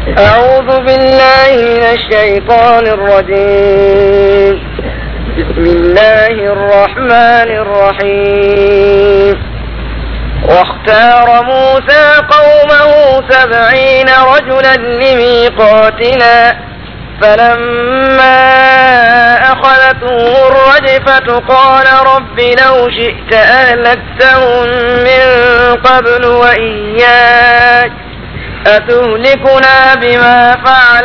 أعوذ بالله من الشيطان الرجيم بسم الله الرحمن الرحيم واختار موسى قومه سبعين رجلا لميقاتنا فلما أخذتهم الرجفة قال رب لو شئت أهلكتهم من قبل وإياك أتهلكنا بما فعل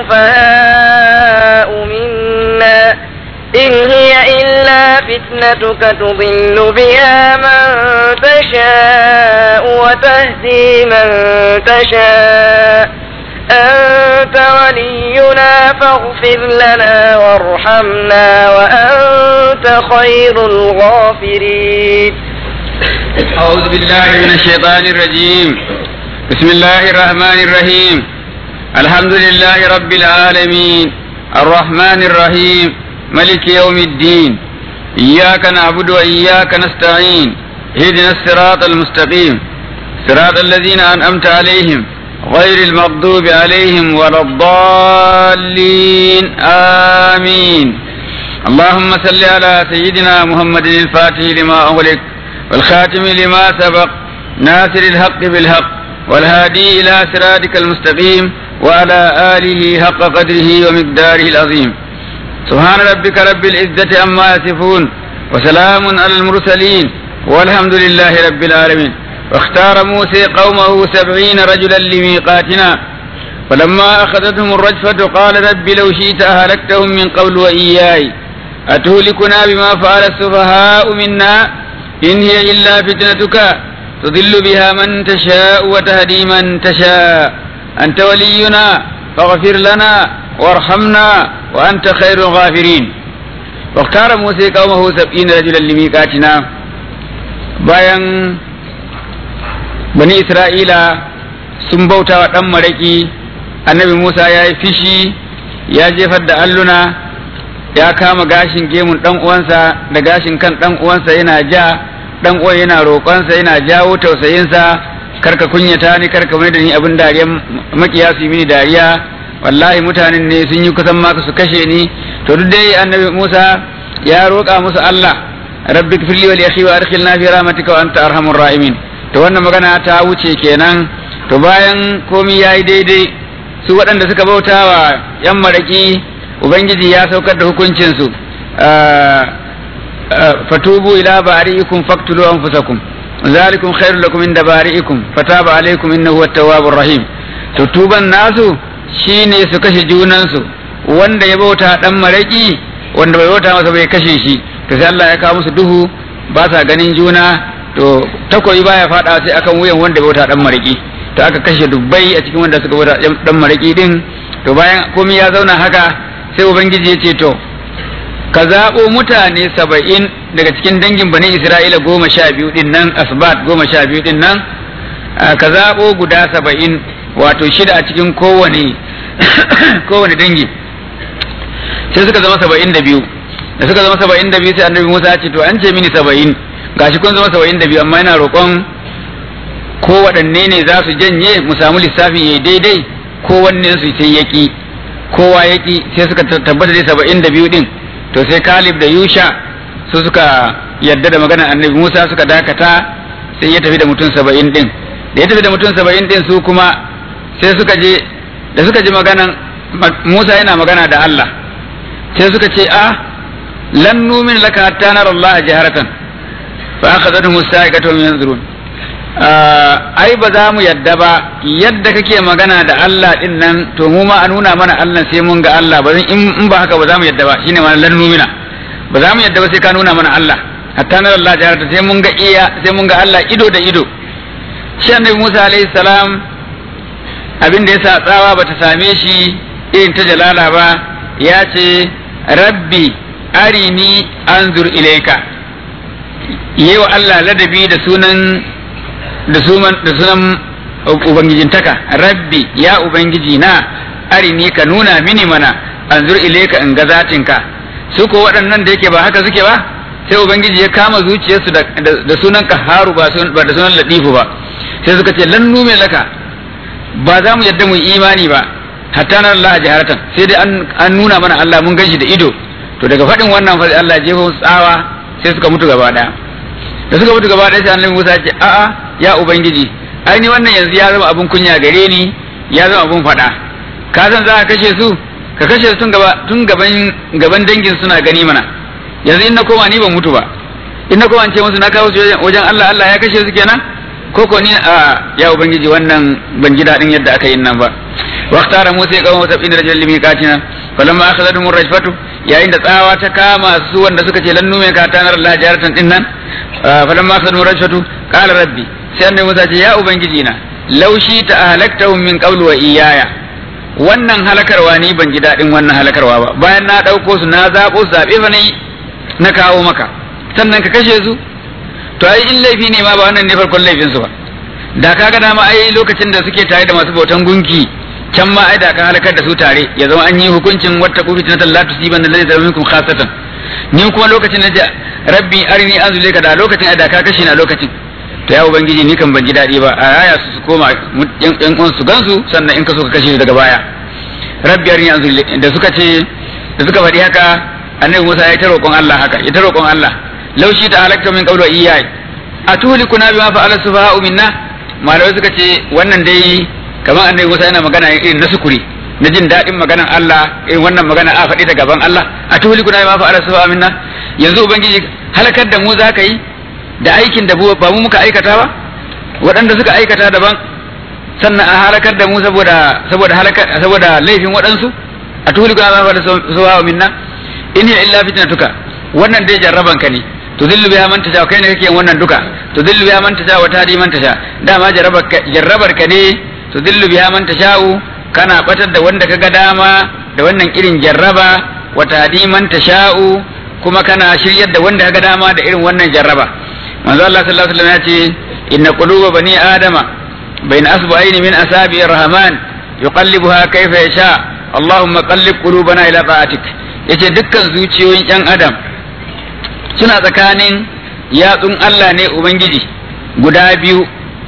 السفهاء منا إن هي إلا فتنتك تضل بها من تشاء وتهدي من تشاء أنت ولينا فاغفر لنا وارحمنا وأنت خير الغافرين أعوذ بالله من الشيطان الرجيم بسم الله الرحمن الرحيم الحمد لله رب العالمين الرحمن الرحيم ملك يوم الدين إياك نعبد وإياك نستعين اهدنا الصراط المستقيم صراط الذين أنعمت عليهم غير المغضوب عليهم ولا الضالين آمين اللهم صل على سيدنا محمد الفاتح لما أغلق والخاتم لما سبق ناصر الحق بالحق والهادي إلى صراطك المستقيم وعلى آله حق قدره ومقداره العظيم سبحان ربك رب العزة عما يصفون وسلام على المرسلين والحمد لله رب العالمين واختار موسى قومه سبعين رجلا لميقاتنا فلما أخذتهم الرجفة قال رب لو شئت أهلكتهم من قبل وإياي أتهلكنا بما فعل السفهاء منا إن هي إلا فتنتك تضل بها من تشاء وتهدي من تشاء أنت ولينا فاغفر لنا وارحمنا وأنت خير الغافرين واختار موسى قومه سبعين رجلا لميقاتنا bayan bani isra'ila sun bauta wa ɗan maraƙi annabi musa ya yi fishi ya jefar da alluna ya kama gashin gemun ɗan uwansa da gashin kan ɗan uwansa yana ja ɗan uwan yana roƙonsa yana jawo tausayinsa karka kunyata ni karka mai da ni abin dariya makiya su yi mini dariya wallahi mutanen ne sun yi kusan maka su kashe ni to duk dai annabi musa ya roƙa musu allah rabbi firli wa li akhi wa adkhilna fi rahmatika wa anta arhamur rahimin to wannan magana ta wuce kenan to bayan komi yayi daidai su waɗanda suka bauta wa yan maraki ubangiji ya saukar da hukuncin su fatubu ila bari'ikum faqtulu anfusakum zalikum khairul lakum inda bari'ikum fataba alaykum innahu at-tawwabur rahim to tuban nasu shine su kashe junansu wanda ya bauta dan maraki wanda bai bauta masa bai kashe shi to sai Allah ya kawo musu duhu ba sa ganin juna to takoyi baya fada sai akan wuyan wanda bauta dan maraki to aka kashe dubbai a cikin wanda suka bauta dan maraki din to bayan komai ya zauna haka sai ubangiji ya ce to ka zaɓo mutane saba'in daga cikin dangin bani isra'ila goma sha biyu din nan asbat goma sha biyu din nan ka zaɓo guda saba'in wato shida a cikin kowane kowane dangi sai suka zama saba'in da biyu da suka zama saba'in da biyu sai annabi musa ce to an ce mini saba'in gashi kun zama saba'in da biyu amma yana roƙon ko waɗanne ne za su janye mu samu lissafin yayi daidai ko wanne su sai yaki kowa yaki sai suka tabbata dai saba'in da biyu din to sai kalib da yusha su suka yadda da maganar annabi musa suka dakata sai ya tafi da mutum saba'in din da ya tafi da mutum saba'in din su kuma sai suka je da suka ji maganan musa yana magana da allah sai suka ce a lan numin laka hatta nara Allah jaharatan fa akhadhatuhum as-sa'iqatu min yanzurun ai ba za mu yadda ba yadda kake magana da Allah din nan to mu ma a nuna mana Allah sai mun ga Allah ba in ba haka ba za mu yadda ba shine ma lan numina ba za mu yadda ba sai ka nuna mana Allah hatta nara Allah jaharatan sai mun ga iya sai mun ga Allah ido da ido shi annabi Musa alaihi salam abin da yasa tsawa bata same shi irin ta jalala ba ya ce rabbi arini anzur ilaika yi wa Allah ladabi da sunan da sunan da sunan ubangijintaka rabbi ya ubangiji na arini ka nuna mini mana anzur ilaika in ga zatinka su ko waɗannan da yake ba haka suke ba sai ubangiji ya kama zuciyarsu da sunan kaharu ba da sunan ladifu ba sai suka ce lan nume laka ba za mu yadda mu yi imani ba hatta na Allah jaharatan sai dai an nuna mana Allah mun ganshi da ido to daga faɗin wannan fa Allah ya jefa tsawa sai suka mutu gaba daya da suka mutu gaba daya sai annabi Musa ya ce a'a ya ubangiji ai ni wannan yanzu ya zama abun kunya gare ni ya zama abun faɗa ka san za ka kashe su ka kashe su tun gaba tun gaban gaban dangin suna gani mana yanzu in na koma ni ban mutu ba in na koma an ce musu na kawo su wajen Allah Allah ya kashe su kenan ko ko ni a ya ubangiji wannan ban ji daɗin yadda aka yi nan ba واختار موسى قومه سبعين رجلا لميقاتنا فلما اخذتهم الرجفة يا عند تsawa ta kama su wanda suka ce lannu mai katanar Allah jaratan din nan falamma akhadhum rajfatu qala rabbi sai annabi Musa ce ya ubangiji na laushi ta ahlaktahum min qablu wa iyaya wannan halakarwa ni ban ji dadin wannan halakarwa ba bayan na dauko su na zabo su zabe fa ne na kawo maka sannan ka kashe su to ai in laifi ne ma ba wannan ne farkon laifin su ba da kaga dama ai lokacin da suke tare da masu bautan gunki can ma ai da ka halakar da su tare ya zama an yi hukuncin wata kufi na la tusiban da ladhi minkum khasatan ni kuma lokacin da rabbi arini anzule ka da lokacin ai da ka kashe na lokacin to ya ubangiji ni kan ban ji dadi ba a yaya su su koma yan uwan su gansu sannan in ka so ka kashe su daga baya rabbi arini anzule da suka ce da suka faɗi haka annabi Musa ya ta roƙon Allah haka ya ta roƙon Allah laushi ta halakta min qawli iyai atuhlikuna bima fa'ala sufaha'u minna malamai suka ce wannan dai kamar annabi Musa yana magana irin na sukuri na jin daɗin maganan Allah irin wannan magana a faɗi da gaban Allah a tuhuli kuna ma fa'ala su minna yanzu ubangiji halakar da mu za ka yi da aikin da ba mu muka aikata ba waɗanda suka aikata daban sannan a halakar da mu saboda saboda halakar saboda laifin waɗansu a tuhuli kuna ma fa'ala su minna in hiya illa fitnatuka wannan dai jarraban ka ne to zillu biha man tasha kai ne kake yin wannan duka to zillu biha man tasha wa tadi man tasha dama jarrabar ka ne to dillu biya man tasha'u kana batar da wanda kaga dama da wannan irin jarraba wa tahdi man tasha'u kuma kana shiryar da wanda kaga dama da irin wannan jarraba manzo Allah sallallahu alaihi wasallam ya ce inna quluba bani adama bain asbu'ain min asabi rahman yuqallibuha kayfa yasha Allahumma qallib qulubana ila ta'atik yace dukkan zuciyoyin yan adam suna tsakanin yatsun Allah ne ubangiji guda biyu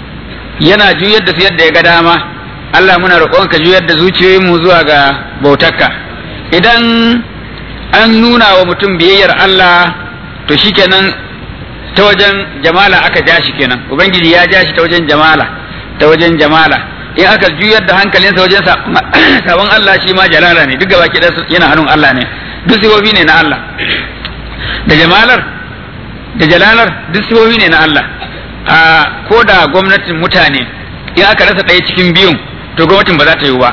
yana juyar da su yadda ya ga dama Allah muna roƙon ka juyar da zuciyoyinmu zuwa ga bautarka idan an nuna wa mutum biyayyar Allah to shikenan ta wajen jamala aka ja shi kenan ubangiji ya ja shi ta wajen jamala ta wajen jamala in aka juyar da hankalinsa wajen sabon Allah shi ma jalala ne duk gaba ki yana hannun Allah ne duk sifofi ne na Allah da jamalar da jalalar duk sifofi ne na Allah a ko da gwamnatin mutane in aka rasa ɗaya cikin biyun to gwamnatin ba za ta yi ba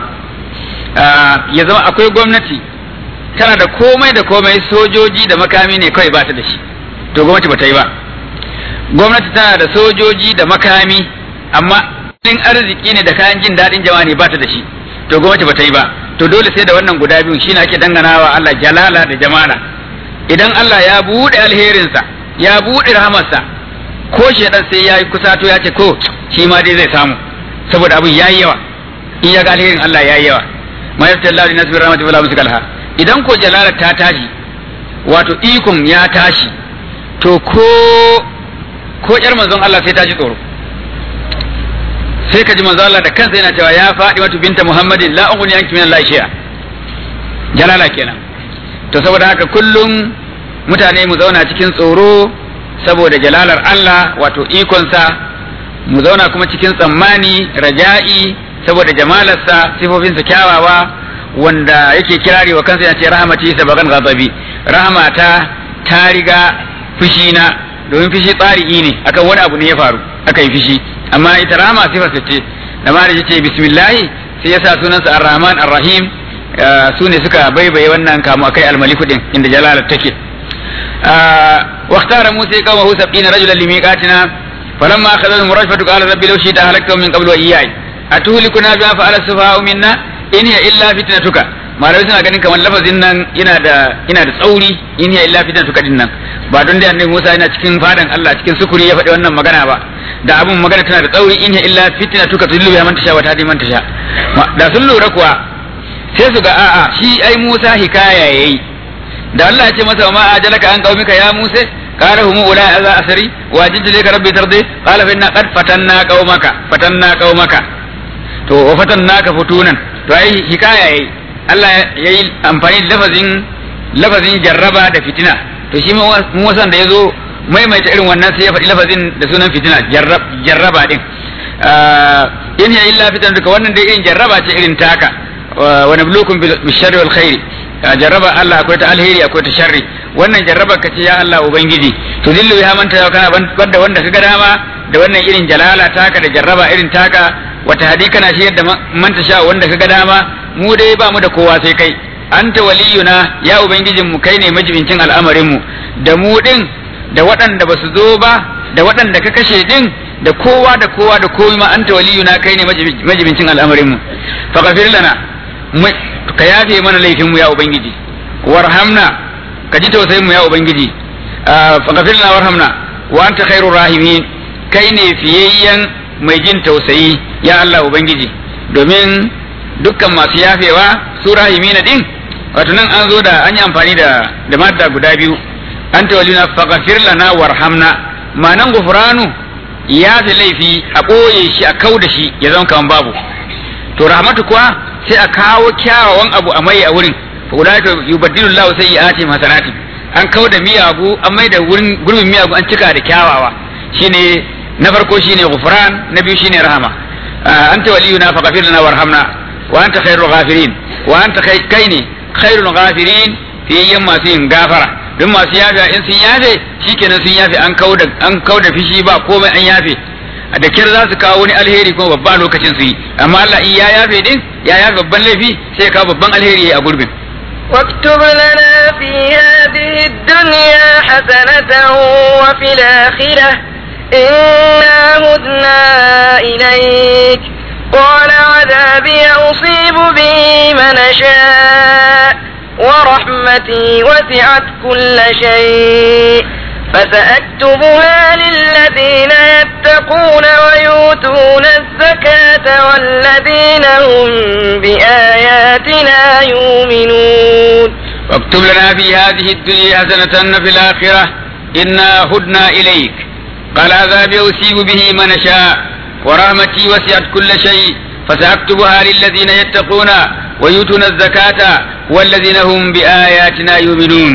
ya zama akwai gwamnati tana da komai da komai sojoji da makami ne kawai ba ta da shi to gwamnati ba ta yi ba gwamnati tana da sojoji da makami amma in arziki ne da kayan jin daɗin jama'a ne ba ta da shi to gwamnati ba ta yi ba to dole sai da wannan guda biyun shine ake danganawa Allah jalala da jamala idan Allah ya buɗe alherinsa ya buɗe rahamarsa ko shedan sai ya yi kusato ya ce ko shi ma dai zai samu saboda abin ya yi yawa in ya ga alherin Allah ya yi yawa ma yafta Allah linas bi rahmati wala musikalha idan ko jalala ta tashi wato ikon ya tashi to ko ko yar manzon Allah sai ta ji tsoro sai ka ji manzon Allah da kansa yana cewa ya faɗi matu binta Muhammadin la ughni anki min Allah shay'a jalala kenan to saboda haka kullum mutane mu zauna cikin tsoro saboda jalalar Allah wato ikonsa mu zauna kuma cikin tsammani raja'i saboda jamalarsa sifofinsa kyawawa wanda yake kirari wa kansa yana ce rahamati sabagan ghadabi rahamata ta riga fushina domin fushi tsari'i ne akan wani abu ne ya faru aka yi fushi amma ita rahama sifar ce da ma da ce bismillahi sai ya sa sunansa ar-rahman ar-rahim su ne suka baibaye wannan kamu akai al-maliku din inda jalalar take واختار موسى قومه سبعين رجلا لميقاتنا فلما أخذهم الرجفة قال ربي لو شئت أهلكتهم من قبل وإياي أتهلكنا بما فعل السفهاء منا إن هي إلا فتنتك malamai suna ganin kamar lafazin nan ina da ina da tsauri in hiya illa fitnatuka din nan ba don dai annabi Musa yana cikin fadan Allah cikin sukuri ya faɗi wannan magana ba da abun magana tana da tsauri in hiya illa fitnatuka tudillu ya man tasha wa tahdi man tasha da sun lura kuwa sai su ga a'a shi ai Musa hikaya yayi da Allah ya ce masa ma ajalaka an qaumika ya Musa qala hum ula za asri wa jiddu laka rabbi tardi qala fa inna qad fatanna qaumaka fatanna qaumaka to wa fatannaka futunan to ai hikaya yayi Allah yayi amfani da lafazin lafazin jarraba da fitina to shi mu wasan da yazo maimaita irin wannan sai ya faɗi lafazin da sunan fitina jarraba din in ya illa fitan duka wannan dai irin jarraba ce irin taka wa nablukum bil sharri wal khairi jarraba Allah akwai ta alheri akwai ta sharri wannan jarraba ka ce ya Allah ubangiji to dillu ya manta yau kana banda wanda kaga dama da wannan irin jalala taka da jarraba irin taka wata hadi kana shi yadda manta sha wanda kaga dama mu dai ba mu da kowa sai kai anta waliyuna ya ubangijin mu kai ne majibincin al'amarin mu da mu din da waɗanda ba su zo ba da waɗanda ka kashe din da kowa da kowa da komai ma anta waliyuna kai ne majibincin al'amarin mu fa ghafir lana ka yafe mana laifin mu ya ubangiji warhamna ka ji tausayin mu ya ubangiji fa ghafir lana warhamna wa anta khairur rahimin kai ne fiyayyen mai jin tausayi ya Allah ubangiji domin dukkan masu yafewa su rahimina din wato nan an zo da an yi amfani da da madda guda biyu anta waliyuna fa ghafir lana warhamna ma'anan gufranu ya fi laifi a ɓoye shi a kau da shi ya zama kaman babu to rahmatu kuwa sai a kawo kyawawan abu a mai a wurin fa ulaika yubaddilu Allahu sayyi'atihim hasanati an kau da miyagu an mai da wurin gurbin miyagu an cika da kyawawa shine na farko shine ghufran na biyu shine rahama anta waliyuna fa ghafir lana warhamna wa anta khairul ghafirin wa anta kai ne khairul ghafirin fiyayyen masu yin gafara don masu yafe in sun yafe shikenan sun yafe an kauda an kauda fishi ba komai an yafe da kyar za su kawo wani alheri kuma babba lokacin su yi amma Allah in ya yafe din ya yafe babban laifi sai ya kawo babban alheri a gurbin واكتب لنا في هذه الدنيا حسنة وفي الآخرة إنا هدنا إليك قال عذابي أصيب به من أشاء ورحمتي وسعت كل شيء فسأكتبها للذين يتقون ويؤتون الزكاة والذين هم بآياتنا يؤمنون واكتب لنا في هذه الدنيا حسنة في الآخرة إنا هدنا إليك قال عذابي أصيب به من أشاء ورحمتي وسعت كل شيء فسأكتبها للذين يتقون ويؤتون الزكاة والذين هم بآياتنا يؤمنون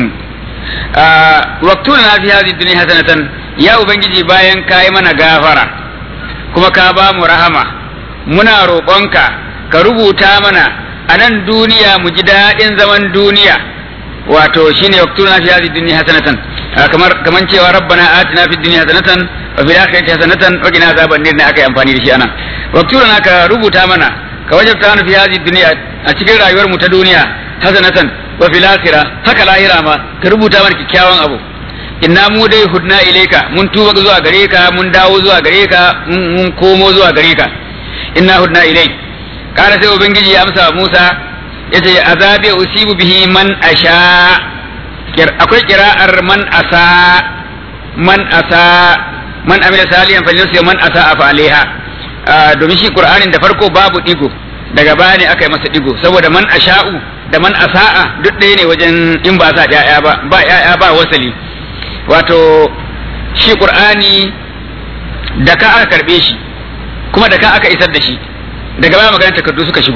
واكتبنا في هذه الدنيا حسنة يا أبنجي باين كايمنا غافرة كما كابا مرحمة منا روقونك كربوتا منا anan duniya mu ji daɗin zaman duniya wato shine waktuna fi hadhihi dunya hasanatan kamar kaman cewa rabbana atina fid dunya hasanatan wa fil akhirati hasanatan wa qina azaban nar ne aka yi amfani da shi anan waktuna ka rubuta mana ka wajabta mana fi hadhihi dunya a cikin rayuwar mu ta duniya hasanatan wa fil akhirah haka lahira ma ka rubuta mana kikkiawan abu inna mu dai hudna ilaika mun tuba zuwa gare ka mun dawo zuwa gare ka mun komo zuwa gare ka inna hudna ilaik kana sai ubangiji ya amsa Musa yace azabi usibu bihi man asha akwai kira'ar man asa man asa man amila salihan falinsu man asa fa alaiha domin shi qur'anin da farko babu digo daga baya ne aka yi masa digo saboda man asha'u da man asa'a duk ɗaya ne wajen in ba sa ya'ya ba ba ya'ya ba wasali wato shi qur'ani da ka aka karbe shi kuma da ka aka isar da shi daga baya maganar takardu suka shigo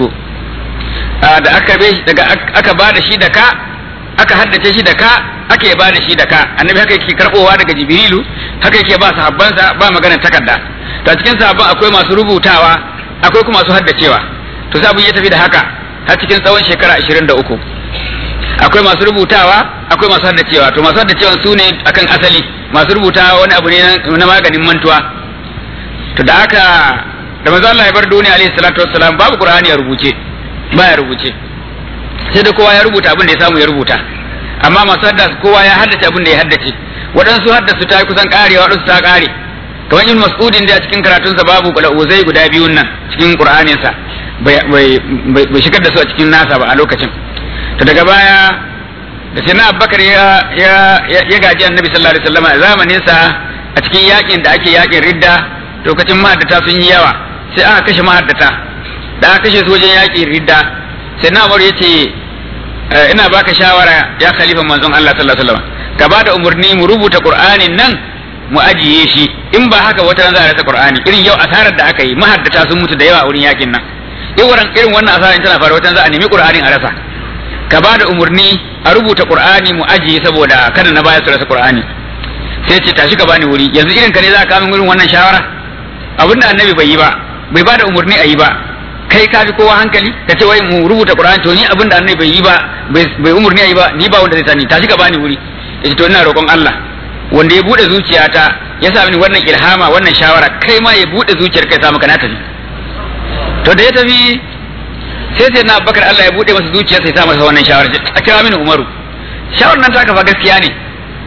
da aka karbe shi daga aka ba da shi da ka aka haddace shi da ka ake ba da shi da ka annabi haka yake karbowa daga jibrilu haka yake ba sahabbansa ba maganar takarda to a cikin sahabban akwai masu rubutawa akwai kuma masu haddacewa to sabon ya tafi da haka har cikin tsawon shekara 23 akwai masu rubutawa akwai masu haddacewa to masu haddacewa su ne akan asali masu rubutawa wani abu ne na maganin mantuwa to da haka da manzo Allah ya bar duniya alaihi salatu wassalam babu qur'ani ya rubuce ba ya rubuce sai da kowa ya rubuta abin da ya samu ya rubuta amma masu haddasa kowa ya haddace abin da ya haddace waɗansu haddasu ta kusan karewa waɗansu ta kare kamar ibn mas'udin da a cikin karatunsa babu kula uzai guda biyun nan cikin qur'aninsa bai shigar da su a cikin nasa ba a lokacin to daga baya da sai na abubakar ya ya gaji annabi sallallahu alaihi wasallam a zamanin sa a cikin yakin da ake yakin ridda lokacin mahaddata sun yi yawa sai aka kashe mahaddata da aka kashe su wajen yakin ridda sai na ya ce ina baka shawara ya khalifa manzon Allah sallallahu alaihi wasallam ka ba da umarni mu rubuta qur'anin nan mu ajiye shi in ba haka wata ran za a rasa qur'ani irin yau asarar da aka yi mahaddata sun mutu da yawa a wurin yakin nan irin irin wannan asarin tana faruwa wata za a nemi qur'anin a rasa ka ba da umarni a rubuta qur'ani mu ajiye saboda kada na baya su rasa qur'ani sai ce tashi ka bani wuri yanzu irin ka ne za ka kawo irin wannan shawara abinda annabi bai yi ba bai ba da umarni a yi ba kai ka fi kowa hankali ka ce wai mu rubuta qur'ani to ni abinda annabi bai yi ba bai umarni a yi ba ni ba wanda zai sani tashi ka bani wuri yace to ina roƙon Allah wanda ya bude zuciyata ya sa mini wannan ilhama wannan shawara kai ma ya bude zuciyar kai sa maka na tafi to da ya tafi sai sai na bakar Allah ya bude masa zuciya sai sa masa wannan shawara a kira mini Umaru shawar nan ta kafa gaskiya ne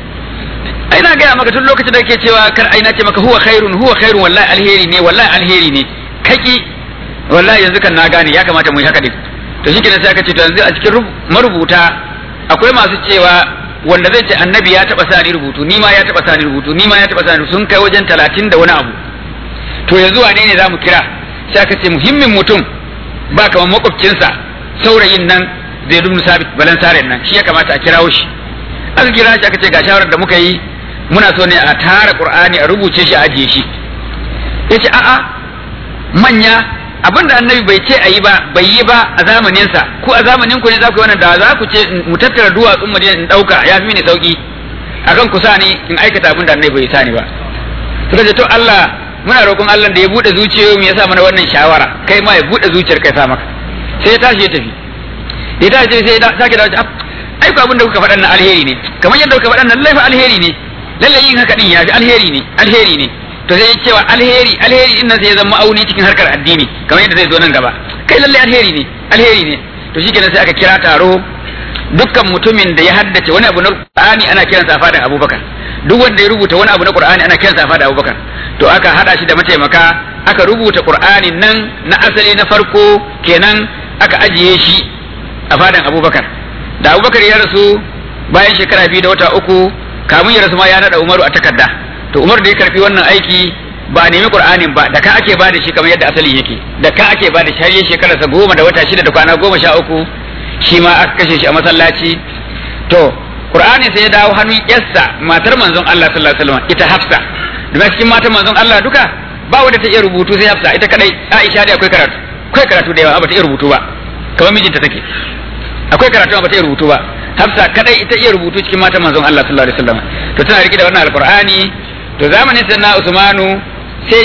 ai na gaya maka tun lokacin da kake cewa kar ai na ce maka huwa khairun huwa khairun wallahi alheri ne wallahi alheri ne kaki wallahi yanzu kan na gane ya kamata mu yi haka din to shi sai aka ce to yanzu a cikin marubuta akwai masu cewa wanda zai ce annabi ya taba sani rubutu ni ma ya taba sani rubutu ni ma ya taba sani sun kai wajen talatin da wani abu to yanzu wane ne zamu kira sai aka ce muhimmin mutum ba kamar makwabcinsa saurayin nan zai dumnu sabit balansaren nan shi ya kamata a kirawo shi aka kira shi aka ce ga shawarar da muka yi muna so ne a tara qur'ani a rubuce shi a ajiye shi yace a'a manya abinda annabi bai ce a yi ba bai yi ba a zamaninsa ko a zamanin ku ne za ku yi wannan da za ku ce mu tattara duwatsun madina in dauka ya fi mini sauki akan ku sa ni in aikata abin da annabi bai sa ni ba suka ce to Allah muna roƙon Allah da ya bude zuciyoyi ya sa mana wannan shawara kai ma ya bude zuciyar kai sa maka sai ya tashi ya tafi ya tashi sai ya sake dawo ai ko abin da kuka faɗan nan alheri ne kamar yadda kuka faɗan nan lallai alheri ne lallai yin haka din ya fi alheri ne alheri ne to sai cewa alheri alheri din nan sai ya zama ma'auni cikin harkar addini kamar yadda zai zo nan gaba kai lalle alheri ne alheri ne to shikenan sai aka kira taro dukkan mutumin da ya haddace wani abu na Qur'ani ana kiransa fadan Abubakar duk wanda ya rubuta wani abu na Qur'ani ana kiransa fadan Abubakar to aka hada shi da mataimaka aka rubuta Qur'anin nan na asali na farko kenan aka ajiye shi a fadan Abubakar da Abubakar ya rasu bayan shekara biyu da wata uku kamun ya rasu ma ya nada Umaru a takarda to Umar da ya karfi wannan aiki ba a nemi Qur'anin ba da ka ake ba da shi kamar yadda asali yake da ka ake ba da shi har ya shekara sa goma da wata shida da kwana goma sha uku shi ma aka kashe shi a masallaci to Qur'ani sai ya dawo hannun yarsa matar manzon Allah sallallahu alaihi wasallam ita Hafsa da cikin matan manzon Allah duka ba wanda ta iya rubutu sai Hafsa ita kadai Aisha dai akwai karatu akwai karatu da yawa ba ta iya rubutu ba kamar mijinta take akwai karatu ba ta iya rubutu ba Hafsa kadai ita iya rubutu cikin matan manzon Allah sallallahu alaihi wasallam to tana rike da wannan alqur'ani to zamanin sayyidina Usmanu sai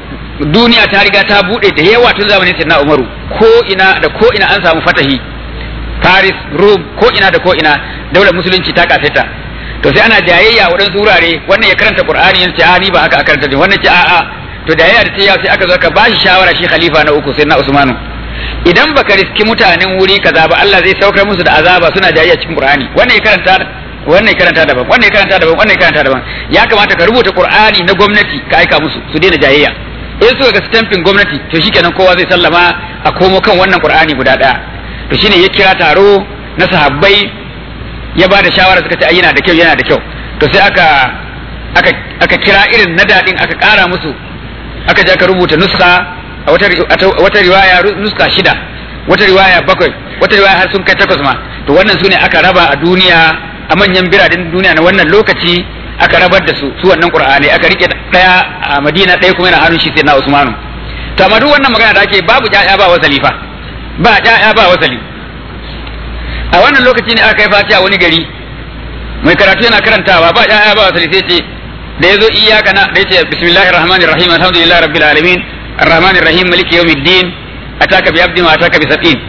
duniya ta riga ta bude da yawa tun zamanin sayyidina Umaru ko ina da ko ina an samu fatahi Paris Rome ko ina da ko ina daular musulunci ta kasaita to sai ana jayayya waɗansu wurare wannan ya karanta Qur'ani yace a ni ba haka a karanta wannan ce a'a to jayayya da ta sai aka zo ka bashi shawara shi khalifa na uku sayyidina Usmanu idan baka riski mutanen wuri kaza ba Allah zai saukar musu da azaba suna jayayya cikin Qur'ani wannan ya karanta wannan karanta daban wannan karanta daban wannan karanta daban ya kamata ka rubuta qur'ani na gwamnati ka aika musu su daina jayayya in suka ga stamping gwamnati to shikenan kowa zai sallama a komo kan wannan qur'ani guda daya to shine ya kira taro na sahabbai ya ba da shawara suka ce ai yana da kyau yana da kyau to sai aka aka aka kira irin na dadin aka kara musu aka je aka rubuta nuska a wata wata riwaya nuska shida wata riwaya bakwai wata riwaya har sun kai takwas ma to wannan sune aka raba a duniya a manyan biranen duniya na wannan lokaci aka rabar da su su wannan qur'ani aka rike daya a madina daya kuma yana hannun shi sai na usmanu to amma duk wannan magana da ake babu ƴaƴa ba wasali fa ba ƴaƴa ba wasali a wannan lokaci ne aka yi fatiha wani gari mai karatu yana karantawa ba ƴaƴa ba wasali sai ce da yazo iyyaka na da yace bismillahir rahmanir rahim alhamdulillahi rabbil alamin arrahmanir rahim maliki yawmiddin ataka bi abdi ma ataka bi sab'in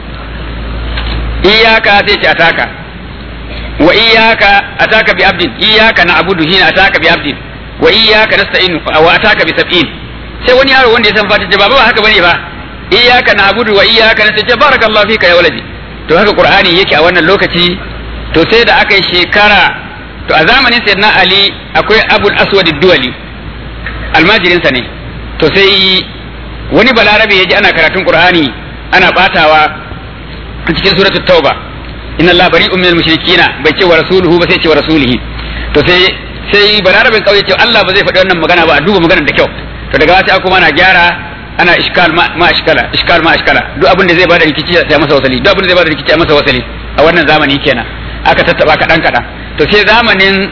iyyaka sai ce ataka wa iyyaka ataka bi abdin iyyaka na'budu hina ataka bi abdin wa iyyaka nasta'in wa ataka bi sab'in sai wani yaro wanda ya san fatiha baba ba haka bane ba iyyaka na'budu wa iyyaka nasta'in barakallahu fika ya waladi to haka qur'ani yake a wannan lokaci to sai da aka yi shekara to a zamanin sayyidina ali akwai abul aswad duwali almajirinsa ne to sai wani balarabe ya ji ana karatun qur'ani ana batawa a cikin suratul tauba inna Allah bari'un minal mushrikina bai ce wa rasuluhu ba sai ce wa rasulihi to sai sai bararabin kauye ce Allah ba zai faɗi wannan magana ba a duba maganar da kyau to daga wasu kuma ana gyara ana iskal ma ma iskala iskal ma iskala duk abin da zai bada rikici sai masa wasali duk abin da zai bada rikici a masa wasali a wannan zamani kenan aka tattaba kadan kadan to sai zamanin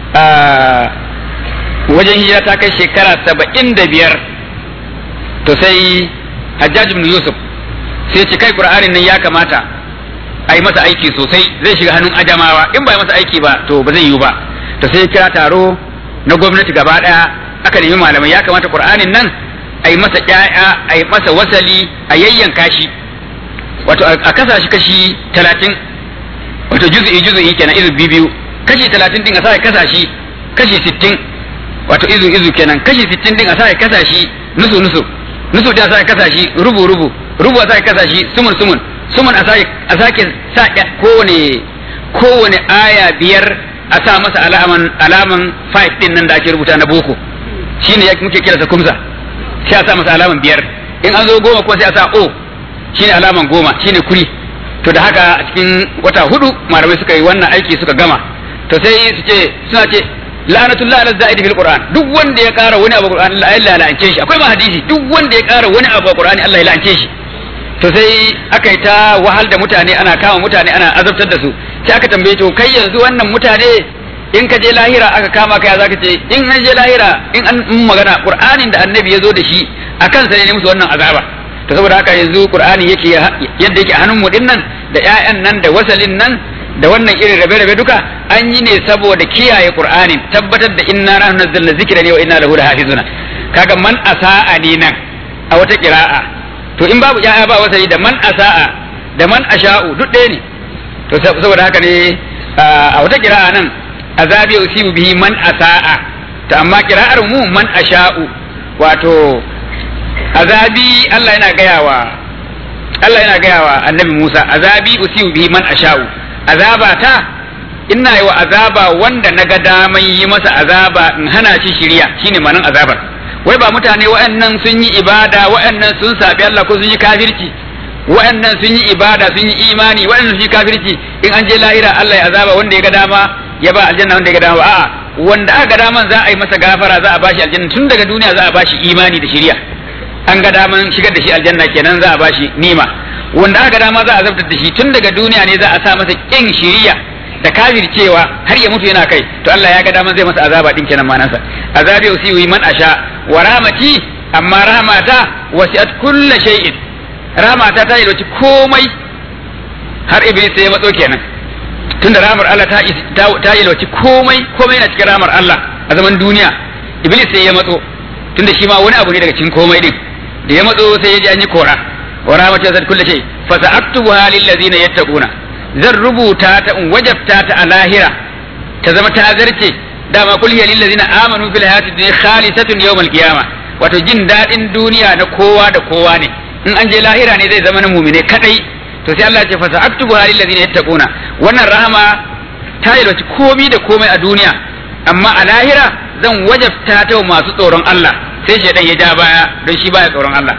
wajen hijira ta kai shekara saba'in da biyar to sai Hajjaj ibn Yusuf sai ce kai qur'anin nan ya kamata a yi masa aiki sosai zai shiga hannun ajamawa in ba yi masa aiki ba to ba zai yiwu ba to sai kira taro na gwamnati gaba daya aka nemi malamai ya kamata qur'anin nan a yi masa ƴaƴa a yi masa wasali a yayyanka shi wato a kasa shi kashi talatin wato juz'i juz'i kenan izu biyu kashi talatin din a sa kasa shi kashi sittin wato izu izu kenan kashi sittin din a sa kasa shi nusu nusu nusu da sa kasa shi rubu rubu rubu a sa kasa shi sumun sumun sumun a sake sa kowane kowane aya biyar a sa masa alaman alaman five din nan da ake rubuta na boko shine ya muke kira sa kumsa sai a sa masa alaman biyar in an zo goma kuma sai a sa o shine alaman goma shine kuri to da haka a cikin wata hudu malamai suka yi wannan aiki suka gama to sai su ce suna ce la'anatullah ala za'idi fil qur'an duk wanda ya kara wani abu qur'an Allah ya la'ance shi akwai ma hadisi duk wanda ya kara wani abu qur'ani Allah ya la'ance shi to sai aka yi ta wahal da mutane ana kama mutane ana azabtar da su sai aka tambaye to kai yanzu wannan mutane in ka je lahira aka kama ka ya zaka ce in an je lahira in an magana qur'anin da annabi ya zo da shi akan sa ne musu wannan azaba to saboda haka yanzu qur'ani yake yadda yake a hannun mu dinnan da ƴaƴan nan da wasalin nan da wannan irin rabe-rabe duka an yi ne saboda kiyaye qur'anin tabbatar da inna nahnu nazzalna zikra ne wa inna lahu lahafizuna kaga man asa'a ne nan a wata qira'a to in babu ƴaƴa ba wasali da man asa'a da man asha'u duk ɗaya ne to saboda haka ne a wata qira'a nan azabi usibu bihi man asa'a to amma qira'ar mu man asha'u wato azabi Allah yana gayawa Allah yana gayawa annabi Musa azabi usibu bihi man asha'u azaba ta ina yi wa azaba wanda na ga daman yi masa azaba in hana shi shirya shine manan azabar wai ba mutane wa'annan sun yi ibada wa'annan sun sabi Allah ko sun yi kafirci wa'annan sun yi ibada sun yi imani wa'annan sun yi kafirci in an je lahira Allah ya azaba wanda ya ga dama ya ba aljanna wanda ya ga dama a'a wanda aka ga daman za a yi masa gafara za a bashi aljanna tun daga duniya za a bashi imani da shirya an ga daman shigar da shi aljanna kenan za a bashi nima wanda aka dama za a zabtar da shi tun daga duniya ne za a sa masa kin shiriya da kafircewa har ya mutu yana kai to Allah ya ga daman zai masa azaba din kenan manansa azabi usiwi man asha wa rahmati amma rahmata wasi'at kulli shay'in rahmata ta yi komai har iblis sai ya matso kenan tunda rahmar Allah ta ta yi komai komai na cikin rahmar Allah a zaman duniya iblis sai ya matso tunda shi ma wani abu ne daga cikin komai din da ya matso sai ya ji an yi kora wa rahmatu zat kulli shay fa sa'aktubuha lil ladzina yattaquna zan rubuta ta in wajabta ta a lahira ta zama ta zarce dama kul hiya lil ladzina amanu fil hayati dunya khalisatun yawmal qiyamah wato jin dadin duniya na kowa da kowa ne in an je lahira ne zai zama na mumine kadai to sai Allah ya ce fa sa'aktubuha lil ladzina yattaquna wannan rahama ta yi komai da komai a duniya amma a lahira zan wajabta ta masu tsoron Allah sai shaidan ya ja baya don shi baya tsoron Allah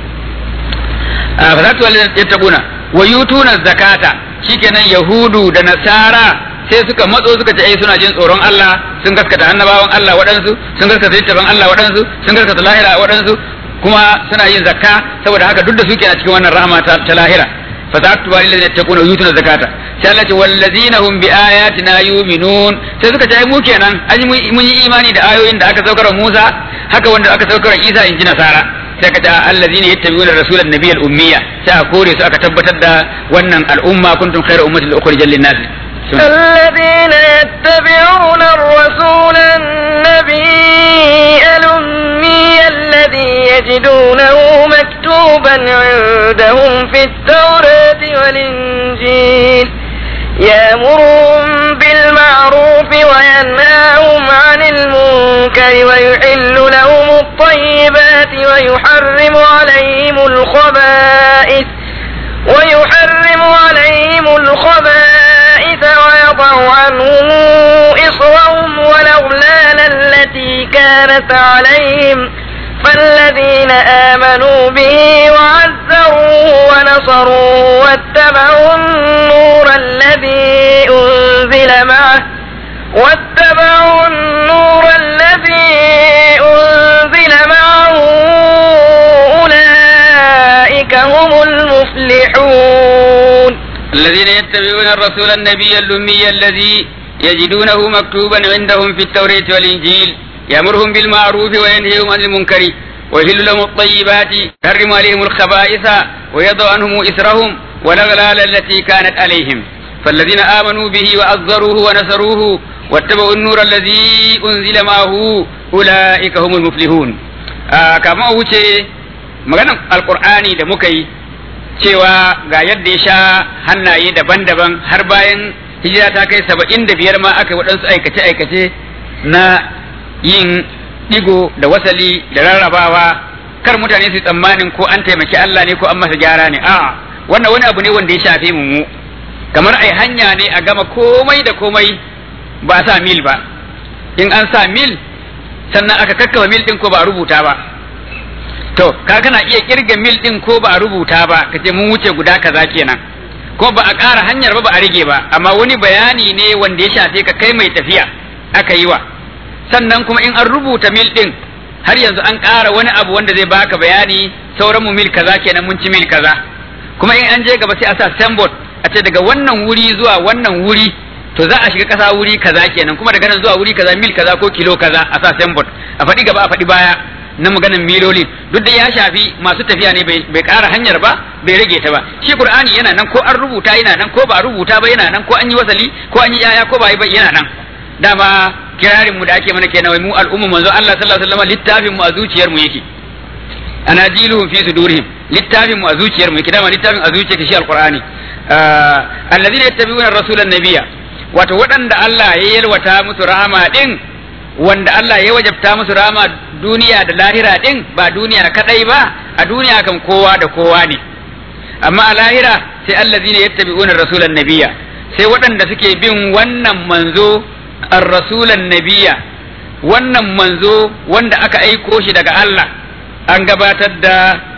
fa zatu yattaquna wa yutuna zakata shikenan yahudu da nasara sai suka matso suka ce ai suna jin tsoron Allah sun gaskata annabawan Allah waɗansu sun gaskata littafin Allah waɗansu sun gaskata lahira waɗansu kuma suna yin zakka saboda haka duk da suke a cikin wannan rahama ta lahira fa zatu lil yattaquna yutuna zakata sai Allah ce wallazina hum bi ayatina yu'minun sai suka ce ai mu kenan an mun yi imani da ayoyin da aka saukar Musa haka wanda aka saukar Isa in ji nasara sai ka ta allazina yattabi'una rasulan nabiyyal ummiya sai a kore su aka tabbatar da wannan al'umma kuntum khayra ummatin ukhrijat lin-nas الذين يتبعون الرسول النبي الأمي الذي يجدونه مكتوبا عندهم في التوراة والإنجيل يأمرهم بالمعروف وينهاهم عن المنكر ويحل لهم الطيبات ويحرم عليهم الخبائث ويحرم عليهم الخبائث ويضع عنهم إصرهم والأغلال التي كانت عليهم فالذين آمنوا به وعزروه ونصروه واتبعوا النور الذي أنزل معه واتبعوا النور الذي أنزل معه أولئك هم المفلحون الذين يتبعون الرسول النبي الأمي الذي يجدونه مكتوبا عندهم في التوراة والإنجيل يأمرهم بالمعروف وينهيهم عن المنكر ويحل لهم الطيبات يحرم عليهم الخبائث ويضع عنهم إسرهم والأغلال التي كانت عليهم فالذين آمنوا به وأزروه ونصروه واتبعوا النور الذي أنزل معه أولئك هم المفلحون آه كما wuce maganan alkur'ani da muka yi cewa ga yadda ya sha hannaye daban-daban har bayan hijira ta kai saba'in da biyar ma aka yi waɗansu aikace-aikace na yin digo da wasali da rarrabawa kar mutane su tsammanin ko an taimaki Allah ne ko an masa gyara ne a'a wannan wani abu ne wanda ya shafe mu mu kamar ai hanya ne a gama komai da komai ba a sa mil ba in an sa mil sannan aka kakkawa mil din ko ba a rubuta ba to ka kana iya kirga mil din ko ba a rubuta ba kace mun wuce guda kaza kenan ko ba a ƙara hanyar ba ba a rage ba amma wani bayani ne wanda ya shafe ka kai mai tafiya aka yi wa sannan kuma in an rubuta mil din har yanzu an ƙara wani abu wanda zai baka bayani sauran mu mil kaza kenan mun ci mil kaza kuma in an je gaba sai a sa signboard a ce daga wannan wuri zuwa wannan wuri to za a shiga ƙasa wuri kaza kenan kuma daga nan zuwa wuri kaza mil kaza ko kilo kaza a sa signboard a faɗi gaba a faɗi baya na maganin miloli duk da ya shafi masu tafiya ne bai ƙara hanyar ba bai rage ta ba shi qur'ani yana nan ko an rubuta yana nan ko ba a rubuta ba yana nan ko an yi wasali ko an yi yaya ko ba yi ba yana nan dama kirarin mu da ake mana kenan wai mu al'umma manzo Allah sallallahu alaihi wasallam littafin mu a zuciyar mu yake anajiluhum fi sudurihim littafin mu a zuciyar mu yake dama littafin a zuciyar shi alqur'ani alladhina yattabi'una ar-rasula an-nabiyya wato waɗanda Allah ya yalwata musu rahama din wanda Allah ya wajabta musu rahama duniya da lahira din ba duniya kadai ba a duniya kan kowa da kowa ne amma a lahira sai allazina yattabi'una ar-rasula an-nabiyya sai waɗanda suke bin wannan manzo ar-rasulan nabiyya wannan manzo wanda aka aiko shi daga Allah an gabatar da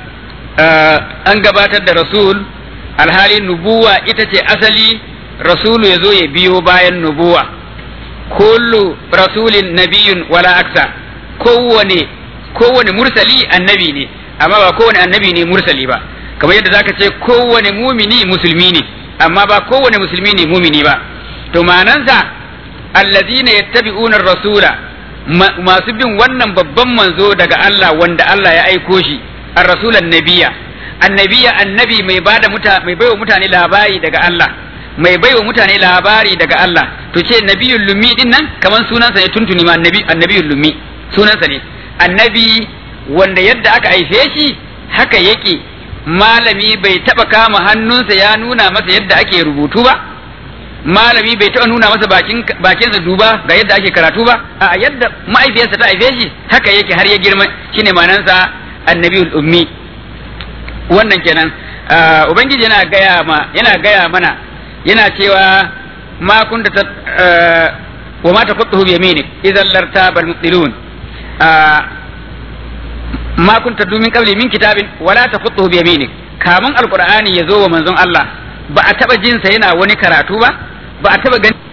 an gabatar da rasul alhali nubuwa ita ce asali rasulu ya zo ya biyo bayan nubuwa kullu rasulin nabiyun wala aksa kowane kowane mursali annabi ne amma ba kowane annabi ne mursali ba kamar yadda zaka ce kowane mumini musulmi ne amma ba kowane musulmi ne mumini ba to ma'anansa allazina yattabi'una rasula masu bin wannan babban manzo daga Allah wanda Allah ya aiko shi ar-rasul annabiya annabiya annabi mai bada muta mai baiwa mutane labari daga Allah mai baiwa mutane labari daga Allah to ce nabiyul lummi din nan kaman sunansa ne tuntuni ma annabi annabiyul lummi sunansa ne annabi wanda yadda aka haife shi haka yake malami bai taba kama hannunsa ya nuna masa yadda ake rubutu ba malami bai taɓa nuna masa bakin bakinsa duba ga yadda ake karatu ba a yadda ma'aifiyarsa ta haife shi haka yake har ya girma shine manansa annabiyul ummi wannan kenan ubangiji yana gaya ma yana gaya mana yana cewa ma kunta ta wa ma taqutuhu bi yaminik idan lartaba al-mubtilun ma kunta dumin qabli min kitabin wala taqutuhu bi yaminik kamun alqur'ani ya zo wa manzon Allah ba a taba jinsa yana wani karatu ba ba a taba gani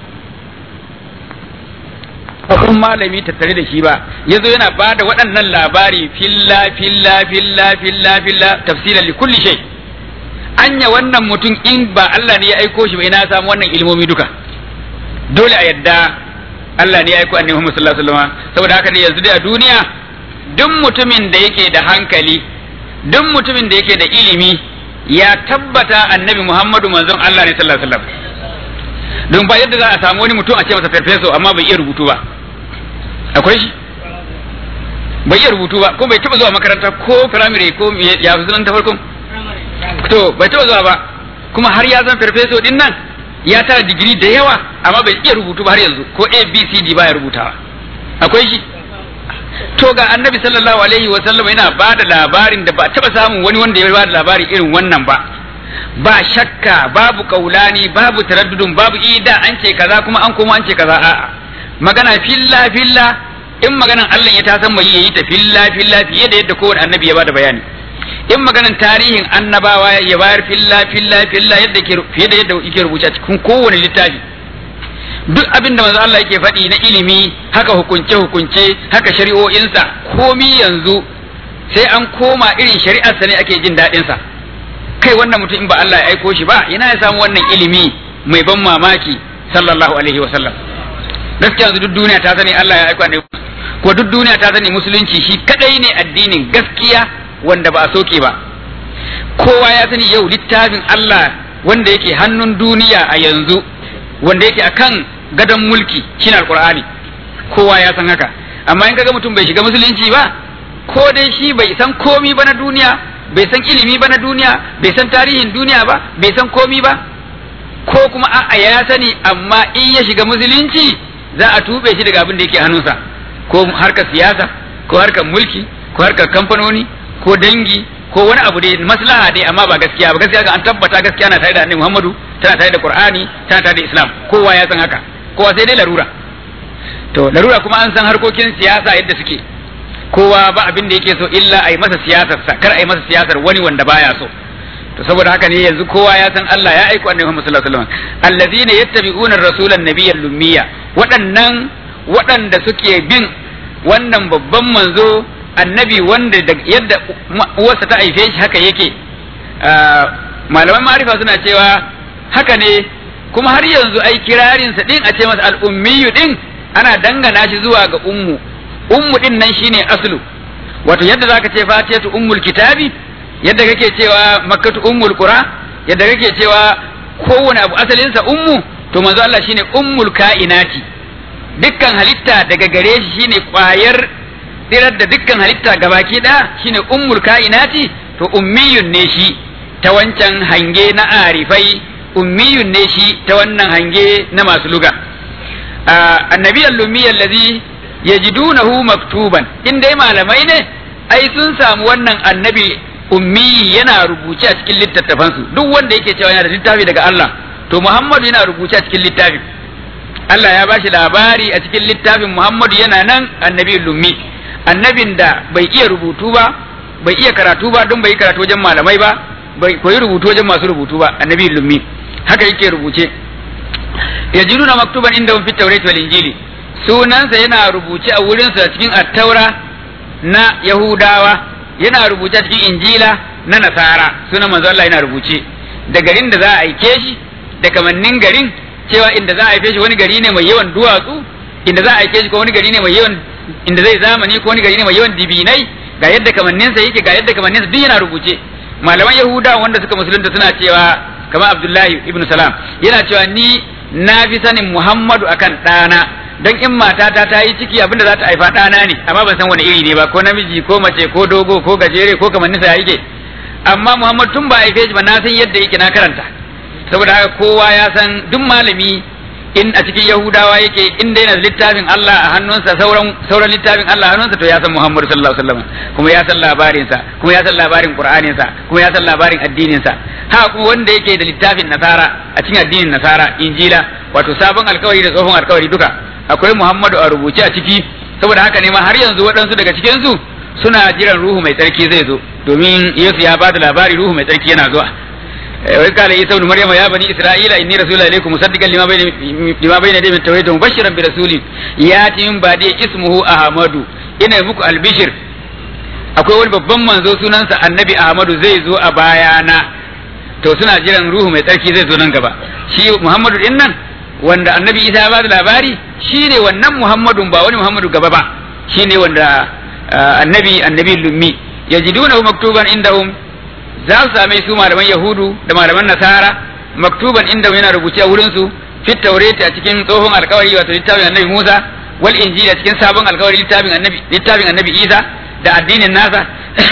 babban malami tattare da shi ba yazo yana ba da waɗannan labari filla filla filla filla filla tafsiran li kulli shay anya wannan mutum in ba Allah ne ya aiko shi ba ina samu wannan ilmomi duka dole a yadda Allah ne ya aiko annabi Muhammad sallallahu alaihi wasallam saboda haka ne yanzu dai a duniya duk mutumin da yake da hankali duk mutumin da yake da ilimi ya tabbata annabi Muhammadu manzon Allah ne sallallahu alaihi wasallam don ba yadda za a samu wani mutum a ce masa farfeso amma bai iya rubutu ba akwai shi bai iya rubutu ba ko bai taba zuwa makaranta ko firamare ko ya fi ta farkon to bai taba zuwa ba kuma har ya zan farfeso din nan ya tara digiri da yawa amma bai iya rubutu ba har yanzu ko abcd ba ya rubutawa akwai shi to ga annabi sallallahu alaihi wa sallam yana ba da labarin da ba taba samun wani wanda ya ba da labari irin wannan ba ba shakka babu kaulani babu taraddudun babu ida an ce kaza kuma an koma an ce kaza a'a magana filla filla in maganan Allah ya tasan mai yayi ta filla filla fiye da yadda kowane annabi ya bada bayani in maganan tarihin annabawa ya bayar filla filla filla yadda ke fiye da yadda yake rubuce cikin kowane littafi duk abin da manzo Allah yake faɗi na ilimi haka hukunce hukunce haka shari'o'insa komi yanzu sai an koma irin shari'arsa ne ake jin daɗin sa kai wannan mutum in ba Allah ya aiko shi ba ina ya samu wannan ilimi mai ban mamaki sallallahu alaihi wa sallam gaskiya yanzu duk duniya ta sani Allah ya aiko annabi ko duk duniya ta sani musulunci shi kadai ne addinin gaskiya wanda ba a soke ba kowa ya sani yau littafin Allah wanda yake hannun duniya a yanzu wanda yake akan gadon mulki shine alqur'ani kowa ya san haka amma in kaga mutum bai shiga musulunci ba ko dai shi bai san komi ba na duniya bai san ilimi ba na duniya bai san tarihin duniya ba bai san komi ba ko kuma a'a ya sani amma in ya shiga musulunci za a tube shi daga abin da yake hannunsa ko harkar siyasa ko harkar mulki ko harkar kamfanoni ko dangi ko wani abu dai maslaha dai amma ba gaskiya ba gaskiya ga an tabbata gaskiya na tare da annabi Muhammadu tana tare da Qur'ani tana tare da Islam kowa ya san haka kowa sai dai larura to larura kuma an san harkokin siyasa yadda suke kowa ba abin da yake so illa a yi masa siyasar sa kar a yi masa siyasar wani wanda baya so to saboda haka ne yanzu kowa ya san Allah ya aiko annabi Muhammad sallallahu alaihi wasallam allazina yattabi'una ar-rasulan nabiyyal lummiya waɗannan waɗanda suke bin wannan babban manzo annabi wanda da yadda uwarsa ta haife shi haka yake malaman ma'arifa suna cewa haka ne kuma har yanzu ai kirarinsa din a ce masa al'ummiyu din ana dangana shi zuwa ga ummu ummu din nan shine aslu wato yadda zaka ce fatiyatu ummul kitabi yadda kake cewa makkatu ummul qura yadda kake cewa kowane abu asalinsa ummu to manzo Allah shine ummul kainati dukkan halitta daga gare shi shine kwayar tsirar da dukkan halitta gabaki ɗaya shine ummul kainati to ummiyun ne shi ta wancan hange na arifai ummiyun ne shi ta wannan hange na masu luga annabi al-lummi allazi yajidunahu maktuban in dai malamai ne ai sun samu wannan annabi ummi yana rubuce a cikin littattafansu duk wanda yake cewa yana da littafi daga Allah to Muhammadu yana rubuce a cikin littafin Allah ya bashi labari a cikin littafin Muhammadu yana nan annabi lummi annabin da bai iya rubutu ba bai iya karatu ba don bai karatu wajen malamai ba bai koyi rubutu wajen masu rubutu ba annabi lummi haka yake rubuce yajiduna maktuban inda fi tawrat wal injili sunansa yana rubuce a wurinsa cikin attaura na yahudawa yana rubuce a cikin injila na nasara sunan manzo Allah yana rubuce da garin da za a aike shi da kamannin garin cewa inda za a haife shi wani gari ne mai yawan duwatsu inda za a aike shi ko wani gari ne mai yawan inda zai zamani ko wani gari ne mai yawan dibinai ga yadda kamanninsa yake ga yadda kamanninsa duk yana rubuce malaman yahuda wanda suka musulunta suna cewa kamar abdullahi ibn salam yana cewa ni na fi sanin muhammadu akan ɗana don in matata ta yi ciki abinda za ta haifa ɗana ne amma ban san wani iri ne ba ko namiji ko mace ko dogo ko gajere ko kamanninsa ya yake amma muhammadu tun ba a haife shi ba na san yadda yake na karanta saboda haka kowa ya san duk malami in a cikin yahudawa yake in dai na littafin Allah a hannunsa sauran sauran littafin Allah a hannunsa to ya san Muhammadu sallallahu alaihi wasallam kuma ya san labarinsa kuma ya san labarin Qur'aninsa kuma ya san labarin addininsa ha kuma wanda yake da littafin nasara a cikin addinin nasara injila wato sabon alkawari da tsohon alkawari duka akwai Muhammadu a rubuce a ciki saboda haka ne ma har yanzu waɗansu daga cikin su suna jiran ruhu mai tsarki zai zo domin Yesu ya ba da labari ruhu mai tsarki yana zuwa وإذ قال عيسى ابن مريم يا بني إسرائيل إني رسول إليكم مصدقا لما بين لما بين يدي من التوحيد مبشرا برسول يأتي من بعدي اسمه أحمد ina muku albishir akwai wani babban manzo sunansa annabi Ahmadu zai zo a bayana to suna jiran ruhu mai tsarki zai zo nan gaba shi Muhammadu din nan wanda annabi Isa ya ba da labari shi ne wannan Muhammadun ba wani Muhammadu gaba ba shi ne wanda annabi annabi lummi yajidunahu maktuban indahum za su same su malaman yahudu da malaman nasara maktuban inda yana rubuce a wurin su fit taurati a cikin tsohon alkawari wato littafin annabi musa wal injili a cikin sabon alkawari littafin annabi littafin annabi isa da addinin nasa